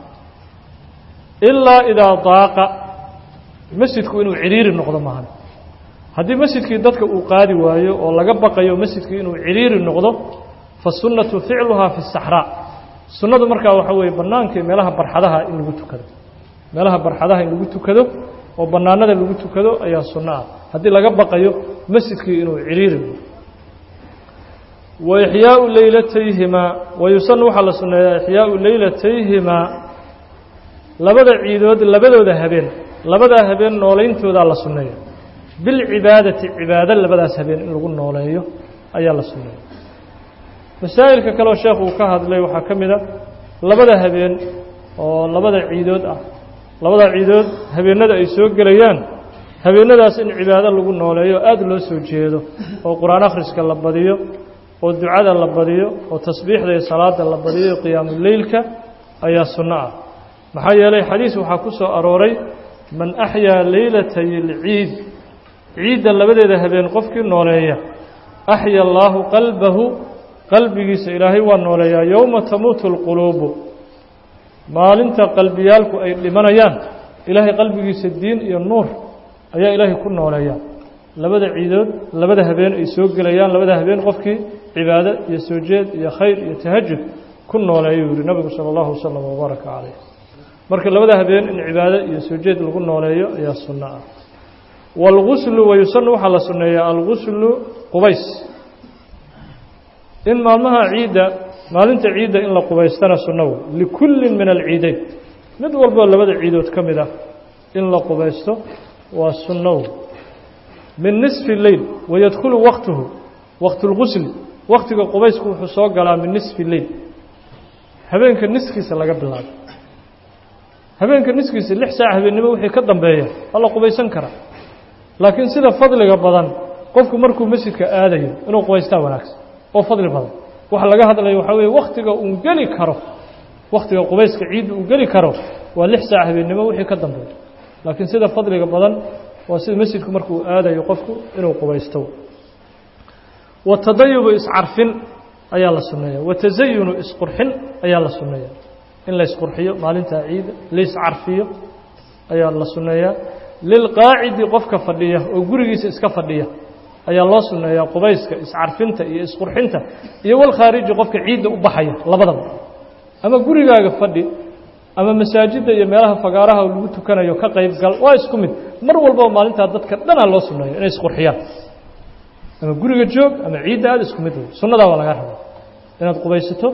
ilaa idaa daaqa masjidku inuu ciriiri noqdo maahan haddii masjidkii dadka uu qaadi waayo oo laga baqayo masjidkii inuu ciriiri noqdo fasunnatu ficluhaa fi saxraa sunnadu markaa waxaa weeye bannaankii meelaha barxadaha in lagu tukado meelaha barxadaha in lagu tukado oo bannaanada lagu tukado ayaa sunno ah haddii laga baqayo masjidkii inuu ciriiri noqdo wa ixyaau leylatayhimaa wa yusanu waxaa la sunneeyaa ixyaau leylatayhimaa labada ciidood labadooda habeen labadaa habeen noolayntoodaa la sunneeya bilcibaadati cibaado labadaas habeen in lagu nooleeyo ayaa la sunneeya masaa'ilka kaleoo sheekhu uu ka hadlay waxaa ka mid a labada habeen oo labada ciidood ah labada ciidood habeenada ay soo gelayaan habeenadaas in cibaado lagu nooleeyo aada loo soo jeedo oo qur-aan akhriska la badiyo oo ducada la badiyo oo tasbiixda iyo salaada la badiyo qiyaamuleylka ayaa sunno ah maxaa yeelay xadiis waxaa ku soo arooray man axyaa leylatay alciid ciidda labadeeda habeen qofkii nooleeya axya allaahu qalbahu qalbigiisa ilaahay waa nooleeyaa yowma tamuutu alquluubu maalinta qalbiyaalku ay dhimanayaan ilaahay qalbigiisa diin iyo nuur ayaa ilaahay ku nooleeyaa labada ciidood labada habeen ay soo gelayaan labada habeen qofkii cibaado iyo soo jeed iyo khayr iyo tahajud ku nooleeyuu yihi nabigu sala allahu wasalam wabaaraka calayh marka labada habeen in cibaado iyo soo jeed lagu nooleeyo ayaa sunno ah waalguslu wayusanu waxaa la sunneeyaa alguslu qubays in maalmaha ciidda maalinta ciidda in la qubaystana sunnawo likullin min alciideyn mid walboo labada ciidood ka mid ah in la qubaysto waa sunnow min nisfi leyl wayadkhulu waqtuhu waqtu lgusli waqtiga qubaysku wuxuu soo galaa min nisfi leyl habeenka niskiisa laga bilaabo habeenka niskiisa lix saac habeennimo wixii ka dambeeya waa la qubaysan karaa laakiin sida fadliga badan qofku markuu masjidka aadayo inuu qubaystaa wanaagsan oo fadli badan waxa laga hadlayo waxaa weeye wakhtiga uun geli karo wakhtiga qubayska ciidda uu geli karo waa lix saac habeennimo wixii ka dambeeya laakiin sida fadliga badan waa sida masjidku markuu aadayo qofku inuu qubaysto watadayubu iscarfin ayaa la sunneeya watasayunu isqurxin ayaa la sunneeya in la isqurxiyo maalintaa ciida laiscarfiyo ayaa la sunneeyaa lilqaacidi qofka fadhiya oo gurigiisa iska fadhiya ayaa loo sunneeyaa qubayska iscarfinta iyo isqurxinta iyo walkhaariji qofka ciidda u baxaya labadaba ama gurigaaga fadhi ama masaajidda iyo meelaha fagaaraha lagu tukanayo ka qayb gal waa isku mid mar walbaba maalintaa dadka dhanaa loo sunneeyo inay isqurxiyaan ama guriga joog ama ciidda aada isku mid wey sunnadaa waa lagaa rabaa inaad qubaysato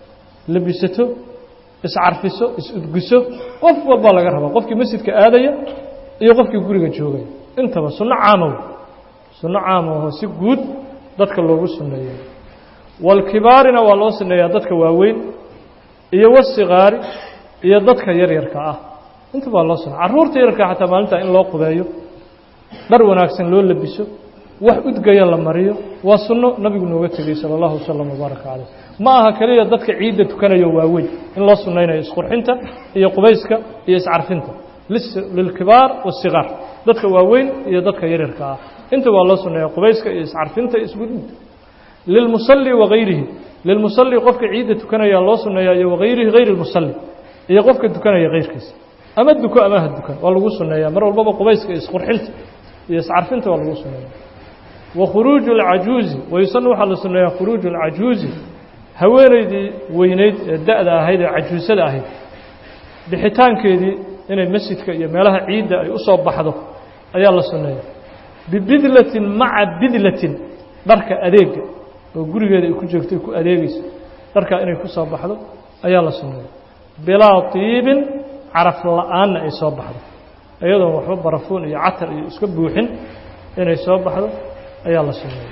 labisato iscarfiso is-udgiso qof walbaa laga rabaa qofkii masjidka aadaya iyo qofkii guriga joogaya intaba sunno caama wey sunno caama oo si guud dadka loogu sunneeyo walkibaarina waa loo sunneeyaa dadka waaweyn iyo wasikaari iyo dadka yaryarka ah intaba waa loo sunneya carruurta yaryarka xataa maalintaa in loo qubeeyo dhar wanaagsan loo labiso wax udgaya la mariyo waa sunno nabigu nooga tegey sala allahu wasalam wabaaraka caleyh ma aha keliya dadka ciidda tukanayo waaweyn in loo sunnaynayo isqurxinta iyo qubayska iyo iscarfinta lilkibaar waasigaar dadka waaweyn iyo dadka yaryarka ah inta waa loo sunneeya qubayska iyo iscarfinta iyo isgudinta lilmusalli wagayrihi lilmusalli qofka ciidda tukanaya loo sunneeyaa iyo wagayrihi hayr lmusalli iyo qofka tukanaya kayrkiisa ama duko ama ha dukan waa lagu sunneeyaa mar walbaba qubayska iyo isqurxinta iyo iscarfinta waa lagu sunneeya wakhuruuju alcajuuzi wayusanu waxaa la sunneeyaa khuruuju alcajuuzi haweenaydii weyneyd ee da-da ahayd ee cajuusada ahayd bixitaankeedii inay masjidka iyo meelaha ciidda ay u soo baxdo ayaa la sunneeya bibidlatin maca bidlatin dharka adeega oo gurigeeda ay ku joogto ay ku adeegayso dharkaa inay ku soo baxdo ayaa la sunneeya bilaa tiibin caraf la-aanna ay soo baxdo iyadoon waxba barafuun iyo catar iyo iska buuxin inay soo baxdo ayaa la sunneeya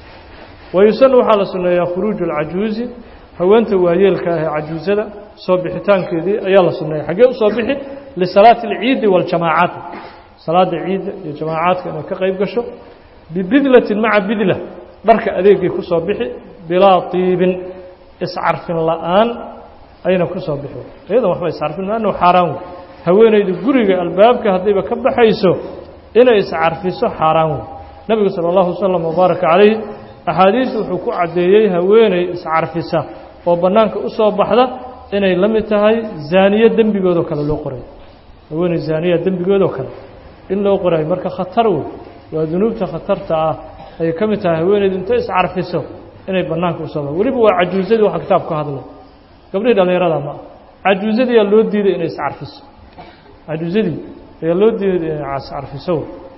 wayusanu waxaa la sunneeyaa khuruuju alcajuuzi haweenta waayeelka ah ee cajuusada soo bixitaankeedii ayaa la sunneeya xaggee u soo bixi lisalaati alciidi waاljamaacaat salaada ciidda iyo jamaacaadka inay ka qayb gasho bibidlatin maca bidla dharka adeegay ku soo bixi bilaa tiibin iscarfin la-aan ayna ku soo bixi iyadan waxba iscarfin laannahu xaaraan wey haweenaydu guriga albaabka haddayba ka baxayso inay iscarfiso xaaraan wey nebigu sala allahu wasalam wabaaraka calayh axaadiis wuxuu ku caddeeyey haweeney iscarfisa oo bannaanka u soo baxda inay la mid tahay zaaniye dembigoodoo kale loo qoray haweeney zaaniya dembigoodoo kale in loo qorayo marka khatar wey waa dunuubta khatarta ah ayay ka mid tahay haweeneydu intay iscarfiso inay bannaanka usoo baxdo weliba waa cajuusadii waxa kitaab ka hadlay gabdhihii dhallinyarada ma ah cajuusadii ayaa loo diiday inay iscarfiso cajuusadii ayaa loo diiday inay iscarfiso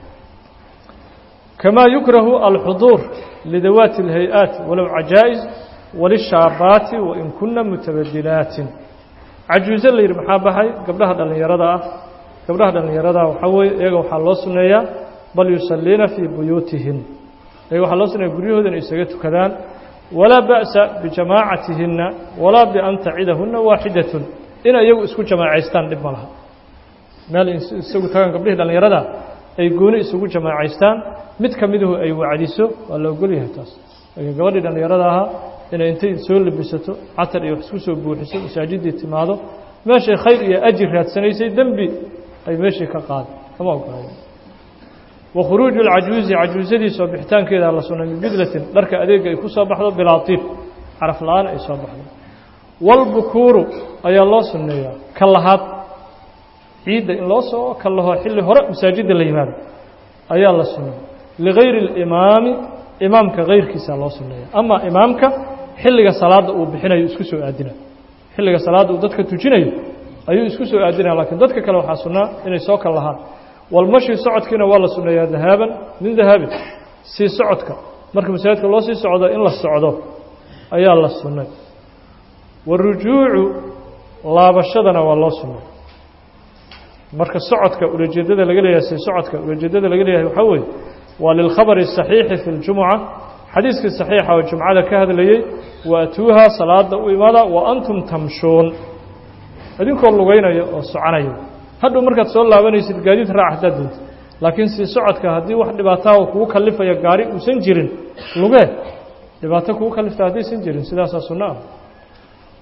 كما يكره الحضور لذوات الهيئات ولو عجائز وللشابات وإن كنا متبدلات عجوزة اللي يرمحا بحي قبلها دلن يرضى قبلها دلن يرضى وحوي يقو حلو سنية بل يصلين في بيوتهن يقو حلو سنية قريهن يسجدوا كذان ولا بأس بجماعتهن ولا بأن تعيدهن واحدة إن يقو اسكو جماعيستان لبمالها مال يسجدوا كذان قبلها دلن يرضى ay gooni isugu jamaacaystaan mid ka miduhu ay wacdiso waa la ogol yahay taas laakiin gabadhii dhallinyarada ahaa inay intay soo labisato catar iyo wax isku soo buuxiso masaajiddii timaado meeshay khayr iyo ajir raadsanaysay dembi ay meeshii ka qaada kama ogolayo wa khuruuju alcajuuzi cajuusadii soo bixitaankeeda la sunnay min bidlatin dharka adeega ay ku soo baxdo bilaa tiib caraf la-aan ay soo baxdo walbukuuru ayaa loo sunneeyaa ka lahaad ciidda in loo soo kallaho xilli hore masaajidda la yimaado ayaa la sunnay ligayri اlimaami imaamka kayrkiisa loo sunneeya ama imaamka xilliga salaadda uu bixinayo isku soo aadinayo xilliga salaadda uu dadka tujinayo ayuu isku soo aadinaya lakiin dadka kale waxaa sunnaa inay soo kal lahaan walmashi socodkiina waa la sunneeyaa dahaaban min dahaabin sii socodka marka masaajidka loo sii socdo in la socdo ayaa la sunnay warujuucu laabashadana waa loo sunnay marka socodka ulajeedada laga leeyahay si socodka ulajeedada laga leeyahay waxaa weeye waa lilkhabari الصaxiixi fi اljumuca xadiiskii صaxiixa oo jumcada ka hadlayey waatuuha salaada u imada wa antum tamshuun idinkoo lugeynaya oo soconaya hadhow markaad soo laabanaysid gaadiid raac haddaad doonta laakiin si socodka haddii wax dhibaataha kugu kalifaya gaari uusan jirin lugee dhibaato kugu kalifta haddaysan jirin sidaasaa sunno ah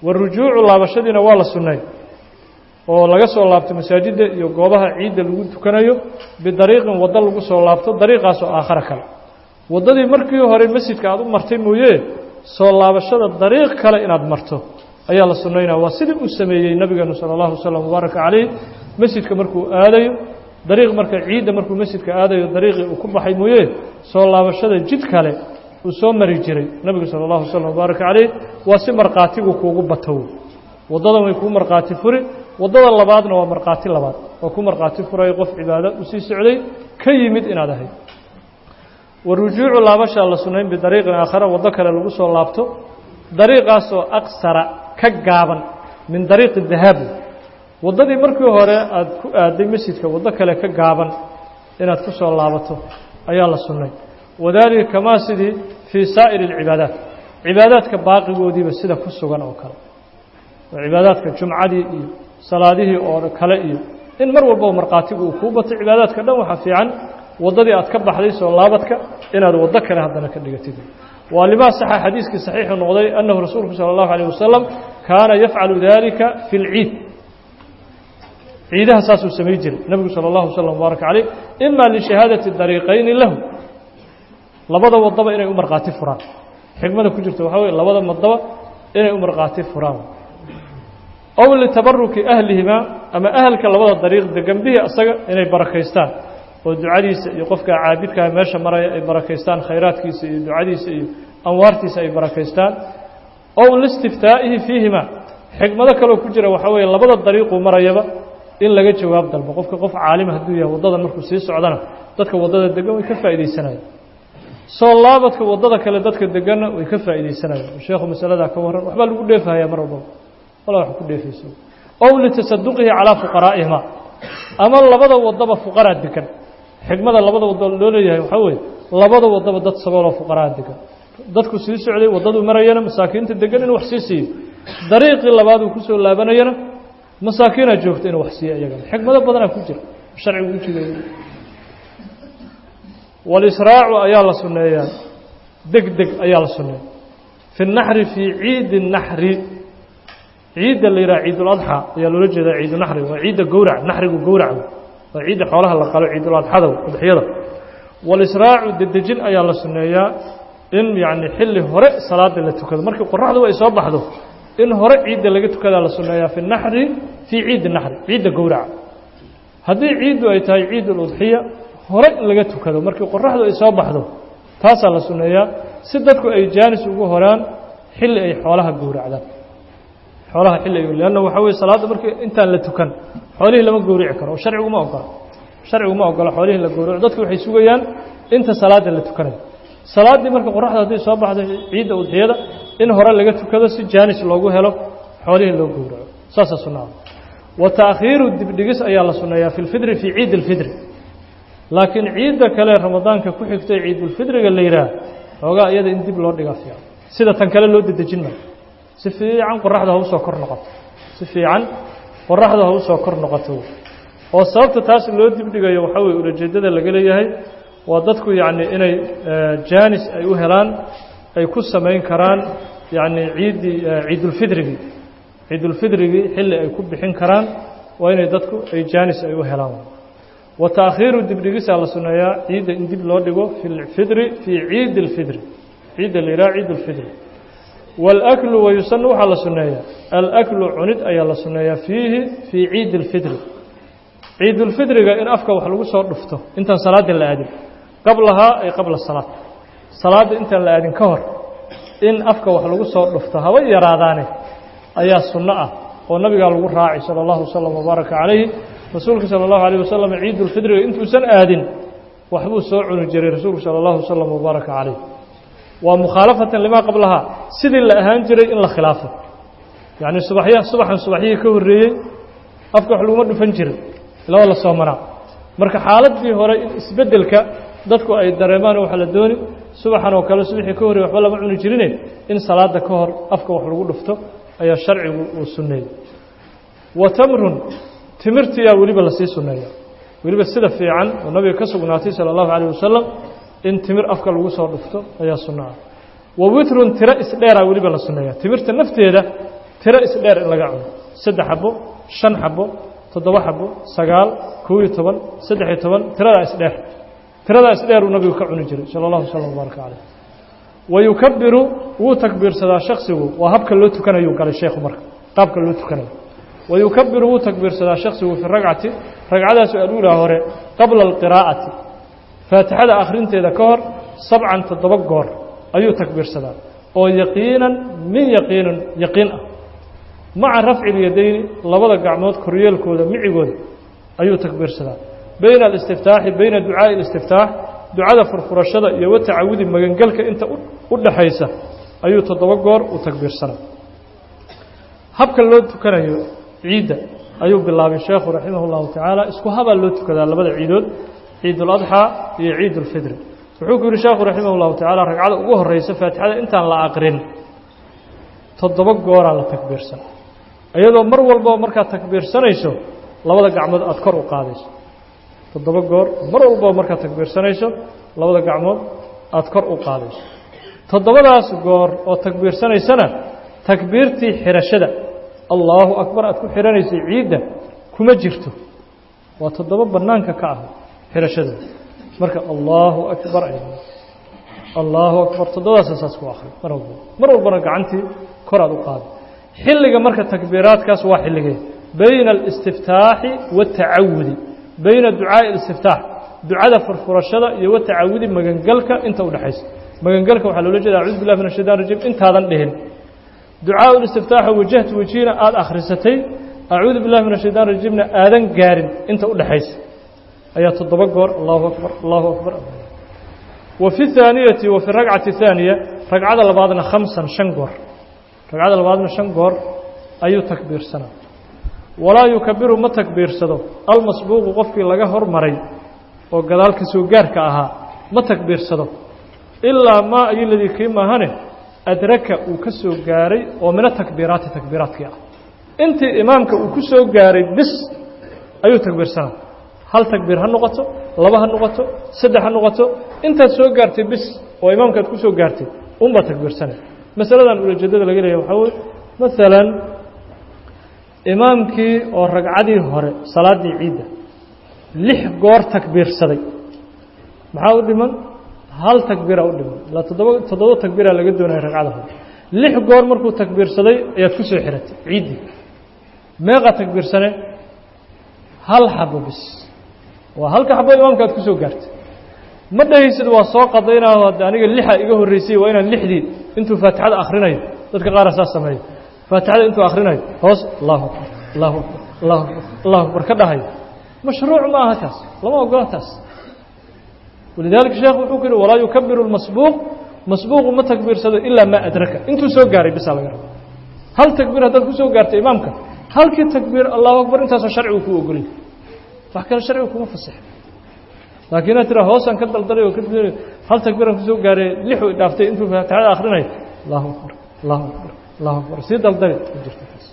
warujuucu laabashadiina waa la sunnay oo laga soo laabto masaajidda iyo goobaha ciidda lagu tukanayo bidariiqin waddo lagu soo laabto dariiqaasoo aakhara kale waddadii markii hore masjidka aad u martay mooye soo laabashada dariiq kale inaad marto ayaa la sunnaynaya waa sidii uu sameeyey nabigeenu sala allahu wasalam mubaaraka calayh masjidka markuu aadayo dariiq marka ciidda markuu masjidka aadayo dariiqii uu ku baxay mooye soo laabashada jid kale uu soo mari jiray nabigu sala allahu wasalam mubaaraka calayh waa si markhaatigu kuugu batow waddadan way kuu markhaati furi waddada labaadna waa markhaati labaad oo ku markhaati furay qof cibaado u sii socday ka yimid inaad ahayd warujuucu laabashaa la sunnayn bidariiqin aakhara waddo kale lagu soo laabto dariiqaasoo aqsara ka gaaban min dariiqi dahaabi waddadii markii hore aad ku aaday masjidka waddo kale ka gaaban inaad ku soo laabato ayaa la sunnay wadaalika kamaa sidii fii saa'iri alcibaadaat cibaadaadka baaqigoodiiba sida ku sugan oo kale oo cibaadaadka jumcadii iyo salaadihii oo kale iyo in mar walbaba markhaatigu uu kuu bato cibaadaadka dhan waxaa fiican waddadii aad ka baxday soo laabadka inaad waddo kale haddana ka dhigatid waa limaa saxa xadiiskii saxiixu noqday annahu rasuulku sala allahu alayh wasalam kaana yafcalu dalika fi lciid ciidaha saasuu samay jiray nebigu sala allahu wasalam mubaaraka caleyh ima lishahaadati dariiqayni lahu labada waddaba inay u markhaati furaan xikmada ku jirta waxaa weye labada waddaba inay u markhaati furaan ow litabaruki ahlihimaa ama ahalka labada dariiq degan bihi asaga inay barakaystaan oo ducadiisa iyo qofka caabidkaa meesha maraya ay barakaystaan khayraadkiisa iyo ducadiisa iyo anwaartiisa ay barakaystaan ow listiftaa'ihi fiihima xikmado kaloo ku jira waxaa weeye labada dariiquu marayaba in laga jawaab dalbo qofka qof caalima hadduu yahay waddadan markuu sii socdana dadka waddada degan way ka faa'iidaysanayaan soo laabadka waddada kale dadka deganna way ka faa'iidaysanayaan sheekhu masaladaa ka warran waxbaa lagu dheefahayaa mar walbaba wala wax ku dheefayso ow litasaduqihi calaa fuqaraa'ihima ama labada waddaba fuqaraa degan xikmada labada waddo loo leeyahay waxaa weeye labada waddaba dad sabooloo fuqaraa degan dadku sii socday waddaduu marayana masaakiinta degan inuu wax sii siiyo dariiqii labaad uu kusoo laabanayana masaakiinaa joogta inuu wax siiyo iyagana xikmado badanaa ku jira sharcigu u jideeyey walisraacu ayaa la sunneeyaa deg deg ayaa la sunneeya fi naxri fii ciidi naxri ciidda la yidhaha ciiduladxaa ayaa loola jeedaa ciidunaxri waa ciidda gowrac naxrigu gowrac waa ciidda xoolaha la qalo ciiduladxada udxiyada walisraacu dedejin ayaa la sunneeyaa in yacni xilli hore salaada la tukado markii qoraxdu ay soo baxdo in hore ciidda laga tukadaa la sunneeyaa fi naxri fii ciidi naxri ciidda gowraca haddii ciiddu ay tahay ciid uludxiya hore in laga tukado markii qoraxdu ay soo baxdo taasaa la sunneeyaa si dadku ay jaanis ugu horaan xilli ay xoolaha gowracdaan xoolaha xilli ay leanna waxaa weye salaadda markii intaan la tukan xoolihii lama gowrici karo oo sharciguma ogola sharciguma ogola xoolihii la gowraco dadku waxay sugayaan inta salaadda la tukanayo salaaddii marka qoraxda hadday soo baxdo ciidda udxiyada in hore laga tukado si jaanis loogu helo xoolihii loo gowraco saasaa sunnaa wa taakhiiru dibdhigis ayaa la sunneeyaa fi lfidri fii ciidi alfidri laakiin ciidda kale ramadaanka ku xigtay ciidulfidriga la yidhaah xoogaa iyada in dib loo dhigaa fiican sida tan kale loo dedejin maayo si fiican qoraxda ha usoo kor noqoto si fiican qoraxda ha usoo kor noqoto oo sababta taas loo dibdhigayo waxaa weye ulajeeddada laga leeyahay waa dadku yacni inay jaanis ay u helaan ay ku samayn karaan yacni ciiddii ciidulfidrigii ciidulfidrigii xilli ay ku bixin karaan waa inay dadku ay jaanis ay u helaan wa taakhiiru dibdhigisaa la sunneeyaa ciidda in dib loo dhigo fi lfidri fii ciidi اlfidri ciidda la yidhaha ciid اlfidri wاlaklu wayusanu waxaa la sunneeyaa alaklu cunid ayaa la sunneeyaa fiihi fii ciidi اlfidri ciidulfidriga in afka wax lagu soo dhufto intaan salaadda la aadin qablahaa ay qabla salaad salaadda intaan la aadin ka hor in afka wax lagu soo dhufto haba yaraadaane ayaa sunno ah oo nabigaa lagu raacay salى اllahu wasalam wbaaraka calayhi rasuulka salى اllahu alيه wasalam ciidulfidriga intuusan aadin waxbuu soo cuni jiray rasuulku salى اllahu wasalam wbaaraka calayh waa mukhaalafatan limaa qablahaa sidii la ahaan jiray in la khilaafo yacni subaxya subaxan subaxyihii ka horreeyey afka wax laguma dhufan jirin ilaba la soomanaa marka xaaladii hore in isbeddelka dadku ay dareemaan waxaa la dooni subaxan oo kale subaxii ka horreyey waxba lama cuni jirine in salaada ka hor afka wax lagu dhufto ayaa sharcigu uu sunneeyey wa tamrun timirtiyaa weliba lasii sunneeya weliba sida fiican oo nabiga ka sugnaatay salى اllahu عalيه wasalam in timir afka lagu soo dhufto ayaa sunno ah wa witrun tiro isdheeraa weliba la sunneeya timirta nafteeda tiro isdheer in laga cuno saddex xabo shan xabo toddoba xabo sagaal kow iyo toban saddex iyo toban tiradaa isdheer tiradaa isdheer uu nabigu ka cuni jiray sala allahu slam wbaaraka caleyh wayukabiru wuu takbiirsadaa shaksigu waa habka loo tukanayuu galay sheekhu marka qaabka loo tukanayo wayukabiru wuu takbiirsadaa shaksigu fi ragcati ragcadaas aluulaa hore qabla alqiraa'ati faatixada akhrinteeda ka hor sabcan toddoba goor ayuu takbiirsadaa oo yaqiinan min yaqiinin yaqiin ah maca rafci ilyadayni labada gacmood koryeelkooda micigooda ayuu takbiirsadaa bayna alistiftaaxi bayna ducaa'i alistiftaax ducada furfurashada iyo watacawudi magangelka inta u dhaxaysa ayuu toddoba goor u takbiirsanaa habka loo tukanayo ciidda ayuu bilaabay sheekhu raximah اllahu tacaala isku habaa loo tukadaa labada ciidood ciid اladxaa iyo ciid اlfidri wuxuu ku yihi sheekhu raximah اllahu tacaala ragcada ugu horeysa faatixada intaan la aqrin toddoba gooraa la takbiirsan iyadoo mar walbaba markaad takbiirsanayso labada gacmood aada kor u qaadayso toddoba goor mar walbaba markaad takbiirsanayso labada gacmood aada kor u qaadayso toddobadaas goor oo takbiirsanaysana takbiirtii xirashada allaahu akbar aad ku xihanaysay ciidda kuma jirto waa toddoba bannaanka ka ah xirashada marka allaahu akbar ay allaahu akbar toddobadaasa saas ku akri mar walba mar walbana gacantii kor aad u qaada xilliga marka takbiiraadkaas waa xilligee bayna alistiftaaxi waatacawudi bayna ducaa'i alistiftaax ducada furfurashada iyo watacawudi magangelka inta udhexaysa magangelka waxaa loola jeeda acuudu billahi min ashaytan rajim intaadan dhihin ducaaء الاstiftaaxa wajahtu wejihina aada akhrisatay acuudu billahi min الshayطan rajimna aadan gaarin inta u dhexaysa ayaa toddoba goor allahu akbar allahu akbar wa fi الثaaniyati wa fi ragcati الثaaniya ragcada labaadna khamsan shan goor ragcada labaadna shan goor ayuu takbiirsanaa walaa yukabiru ma takbiirsado almasbuuqu qofkii laga hormaray oo gadaal ka soo gaarka ahaa ma takbiirsado ilaa maa ayo ladii kii maahane adraka uu ka soo gaaray oo mina takbiiraati takbiiraadkii ah intii imaamka uu ku soo gaaray bis ayuu takbiirsanaa hal takbiir ha noqoto laba ha noqoto saddex ha noqoto intaad soo gaartay bis oo imaamkaad ku soo gaartay unbaad takbiirsanay masaladan ulajeedada laga leeyahy waxaa weye maalan imaamkii oo ragcadii hore salaaddii ciidda lix goor takbiirsaday maxaa u dhiman hal takbiira u dhiman ilaa toddoba toddoba takbiiraa laga doonaya ragcada hore lix goor markuu takbiirsaday ayaad ku soo xiratay ciiddii meeqaa takbiirsane hal xabo bis waa halka xabo imaamka aad ku soo gaartay ma dhahaysid waa soo qadaynaaho hadda aniga lixa iga horreysay waa inaan lixdii intuu faatixada akhrinayo dadka qaara saas sameeyo faatixada intuu akhrinayo hoos allahu akbar allahu akbar allahu akbar allahu akbar ka dhahayo mashruuc ma aha taas lama ogola taas walidaalika sheekh wuxuu ku yihi walaa yukabiru lmasbuuq masbuuqu ma takbiirsado ilaa maa adraka intuu soo gaaray bisaa laga raba hal takbiir haddaad ku soo gaartay imaamka halkii takbiir allahu akbar intaasoo sharcigu kuu ogolay wax kale sharcigu kuma fasaxa laakiin inaad tira hoosaan ka daldalay oo ka hal takbiiraan kusoo gaaray lixu dhaaftay intuu faatixada akhrinayo allahu akbar allahu akbar allahu akbar sii daldali ma jirto taas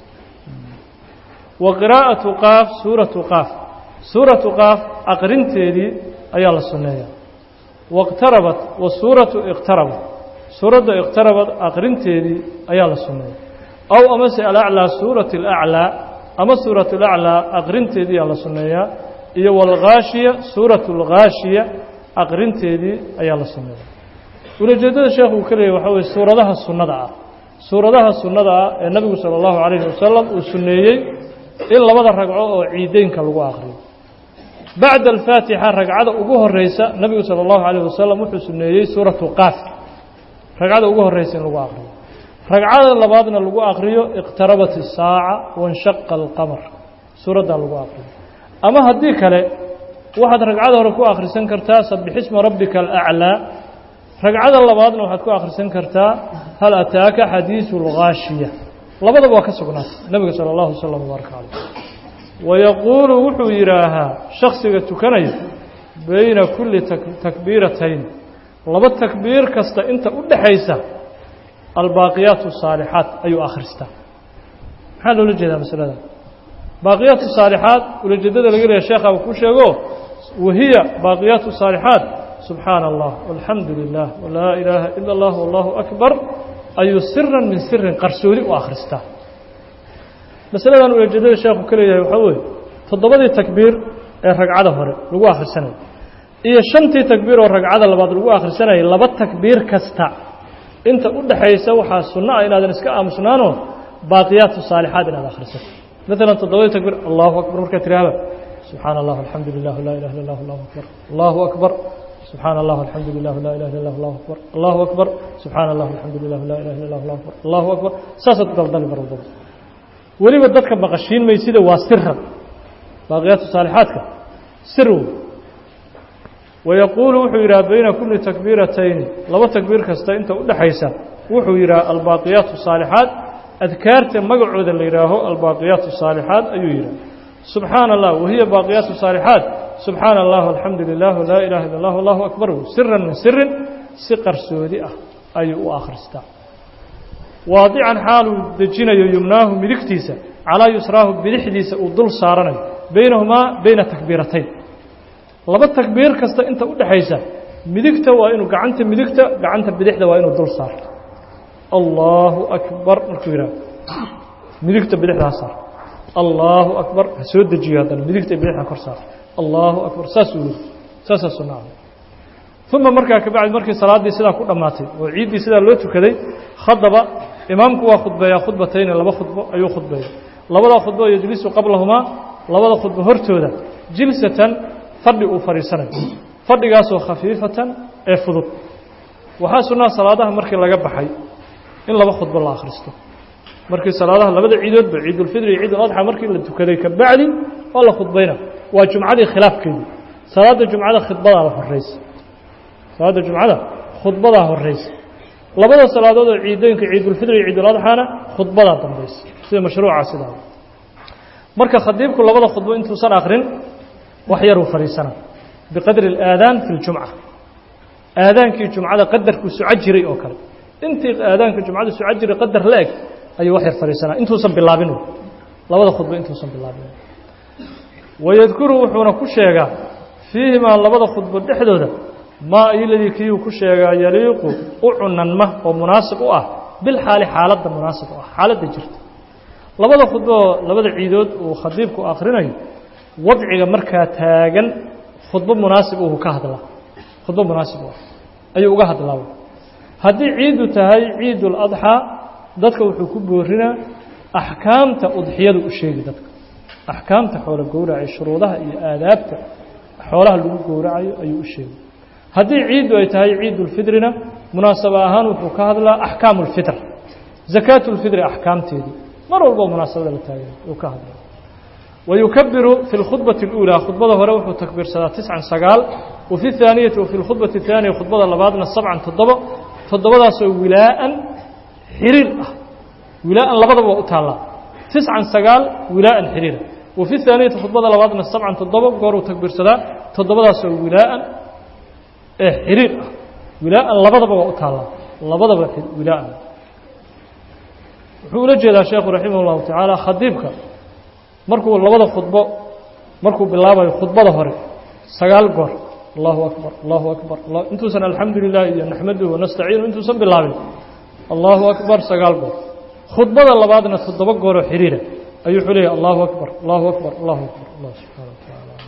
wa qiraa'atu qaaf suuratu qaaf suuratu qaaf aqrinteedii ayaa la sunneeyaa wاqtarabat wasuuratu iqtarabat suuradda iqtarabat aqrinteedii ayaa la sunneeya aw amase alaclىa suurati اlaclىa ama suurat اlaclىa aqrinteedii ayaa la sunneeyaa iyo wاlghaashiya suuratu اlghaashiya aqrinteedii ayaa la sunneeya ulajeedada sheekhu uu ka leeyay waxaa weye suuradaha sunnada ah suuradaha sunnada ah ee nabigu salى اllahu عalayhi wasalam uu sunneeyey in labada ragco oo ciideynka lagu aqriyo bacda alfaatixa ragcada ugu horeysa nabigu salى اllahu عalيه wasalam wuxuu suneeyey suuratu qaaf ragcada ugu horeysa in lagu aqriyo ragcada labaadna lagu aqriyo iqtarabat الsaaca waاnshaqa اlqamar suuraddaa lagu aqriyo ama haddii kale waxaad ragcada hore ku akhrisan kartaa sabixisma rabbika alأclىa ragcada labaadna waxaad ku akhrisan kartaa hal ataaka xadiiثu اlghaashiya labadaba waa ka sugnaatay nabiga salى اllahu slm wbaaraka caleyh wayaquulu wuxuu yidhaahaa shaksiga tukanaya bayna kulli takbiiratayn laba takbiir kasta inta u dhaxaysa albaaqiyaat الsaalixaat ayuu akhristaa maxaa loola jeedaa masalada baaqiyaat الsaalixaat ulajeedada laga leeya sheekha uu ku sheego wahiya baaqiyaat الsaalixaat subxaana allah walxamdu lilah walaa ilaaha ila اllah wallahu akbar ayuu siran min sirin qarsoodi u akhristaa masaladan ujeedada sheekhu ka leeyahay waxaa weeye toddobadii takbiir ee ragcada hore lagu akhrisanayo iyo shantii takbiir oo ragcada labaad lagu akhrisanayay laba takbiir kasta inta u dhaxaysa waxaa sunno ah inaadan iska aamusnaanoo baaqiyaatu saalixaad inaad akhrisato maalan toddobadii takbiir allahu akbar markaad tiraahda subxaana allah alxamdu lilah laa ilaha illa allah allahu akbar allahu akbar subxaana allah alxamdu lilah laa ilaha illa allah allahu akbar allahu akbar subxaana allah alxamdu lilah laa ilaha illa allah allahu akbar allahu akbar saasaad ku daldali mar walbaba weliba dadka maqashiin maysida waa siran baaqiyaatu saalixaadka sir wey wayaquulu wuxuu yidhaha bayna kulli takbiiratayni laba takbiir kasta inta u dhexaysa wuxuu yidhaha albaaqiyaatu saalixaat adkaarta magacooda la yidhaaho albaaqiyaatu saalixaat ayuu yidhaha subxaana allah wahiya baaqiyaatu saalixaat subxaana allah alxamdu lilah laa ilaha illa allah allahu akbar siran min sirin si qarsoodi ah ayuu u akhristaa waadican xaaluu dejinayo yumnaahu midigtiisa calaa yusraahu bidixdiisa uu dul saaranayo baynahumaa bayna takbiiratayn laba takbiir kasta inta u dhexaysa midigta waa inuu gacanta midigta gacanta bidixda waa inuu dul saarto allaahu akbar markuu yidhaha midigta bidixda ha saar allaahu akbar ha soo dejiyo haddana midigta bidixda kor saar allaahu akbar saasuu yiri saasaa sunnaah uma markaa kabacdi markii salaaddii sidaa ku dhammaatay oo ciiddii sidaa loo tukaday khadaba imaamku waa khudbeeyaa khudbatayni laba khudbo ayuu khudbeeya labadaa khudbo yejlisu qablahumaa labada khudbo hortooda jilsatan fadhi uu fadhiisanayo fadhigaasoo khafiifatan ee fudud waxaa sunnaa salaadaha markii laga baxay in laba khudbo la akhristo markii salaadaha labada ciidoodba ciidulfidri iyo ciiduladxa markii la tukaday kabacdi waa la khudbayna waa jumcadii khilaafkeedii salaadda jumcada khudbadaa la horeysa salaadda jumcada khudbadaa horeysa labada salaadood oo ciidooyinka ciidulfidri iyo ciiduladxana khudbadaa dambaysa sida mashruuca sidaa marka khadiibku labada khudbo intuusan akrin wax yaruu fadhiisana biqadri اlaadaan fi اljumca aadaankii jumcada qadarkuu soco jiray oo kale intii aadaanka jumcada soco jiray qadar la eg ayuu wax yar fadhiisanaa intuusan bilaabin labada khudbo intuusan bilaabin wayadkuru wuxuuna ku sheegaa fiihimaa labada khudbo dhexdooda maa iladii kiiuu ku sheegaa yaliiqu u cunanma oo munaasib u ah bilxaali xaaladda munaasib u ah xaaladda jirta labada khudboo labada ciidood uu khadiibku akhrinayo wadciga markaa taagan khudbo munaasib uu ka hadlaa khudbo munaasib u ah ayuu uga hadlaa haddii ciiddu tahay ciiduladxaa dadka wuxuu ku boorinaa axkaamta udxiyadu u sheegi dadka axkaamta xoolo gowraca shuruudaha iyo aadaabta xoolaha lagu gowracayo ayuu u sheegi haddii ciiddu ay tahay ciidulfidrina munaasaba ahaan wuxuu ka hadlaa axkaamu اlfitr zakaatulfidri axkaamteedii mar walbo munaasabada la taagay uu ka hadlaa wayukabiru fi اlkhudbati اlأuulى khudbada hore wuxuu takbiirsadaa tiscan sagaal wafi اthaaniyati wafi اlkhudbati الthaaniya khudbada labaadna sabcan toddobo toddobadaasoo wilaa'an xiriir ah wilaa'an labadaba waa u taallaa tiscan sagaal wilaa'an xiriira wafi اthaaniyati khudbada labaadna sabcan toddobo gooruu takbiirsadaa toddobadaasoo wilaa'an ee xiriir ah wilaa'an labadaba waa u taallaa labadaba wilaa'an wuxuu ula jeedaa sheekhu raximah اllahu tacaala khadiibka markuu labada khudbo markuu bilaabayo khudbada hore sagaal goor allahu akbar allahu akbar intuusan alxamdu lilah iyo naxmaduhu wanastaciinu intuusan bilaabin allahu akbar sagaal goor khudbada labaadna toddoba gooroo xiriira ayuu wuxuu leeyahy allahu akbar allahu akbar allahu akbar allah subxana wa tacaala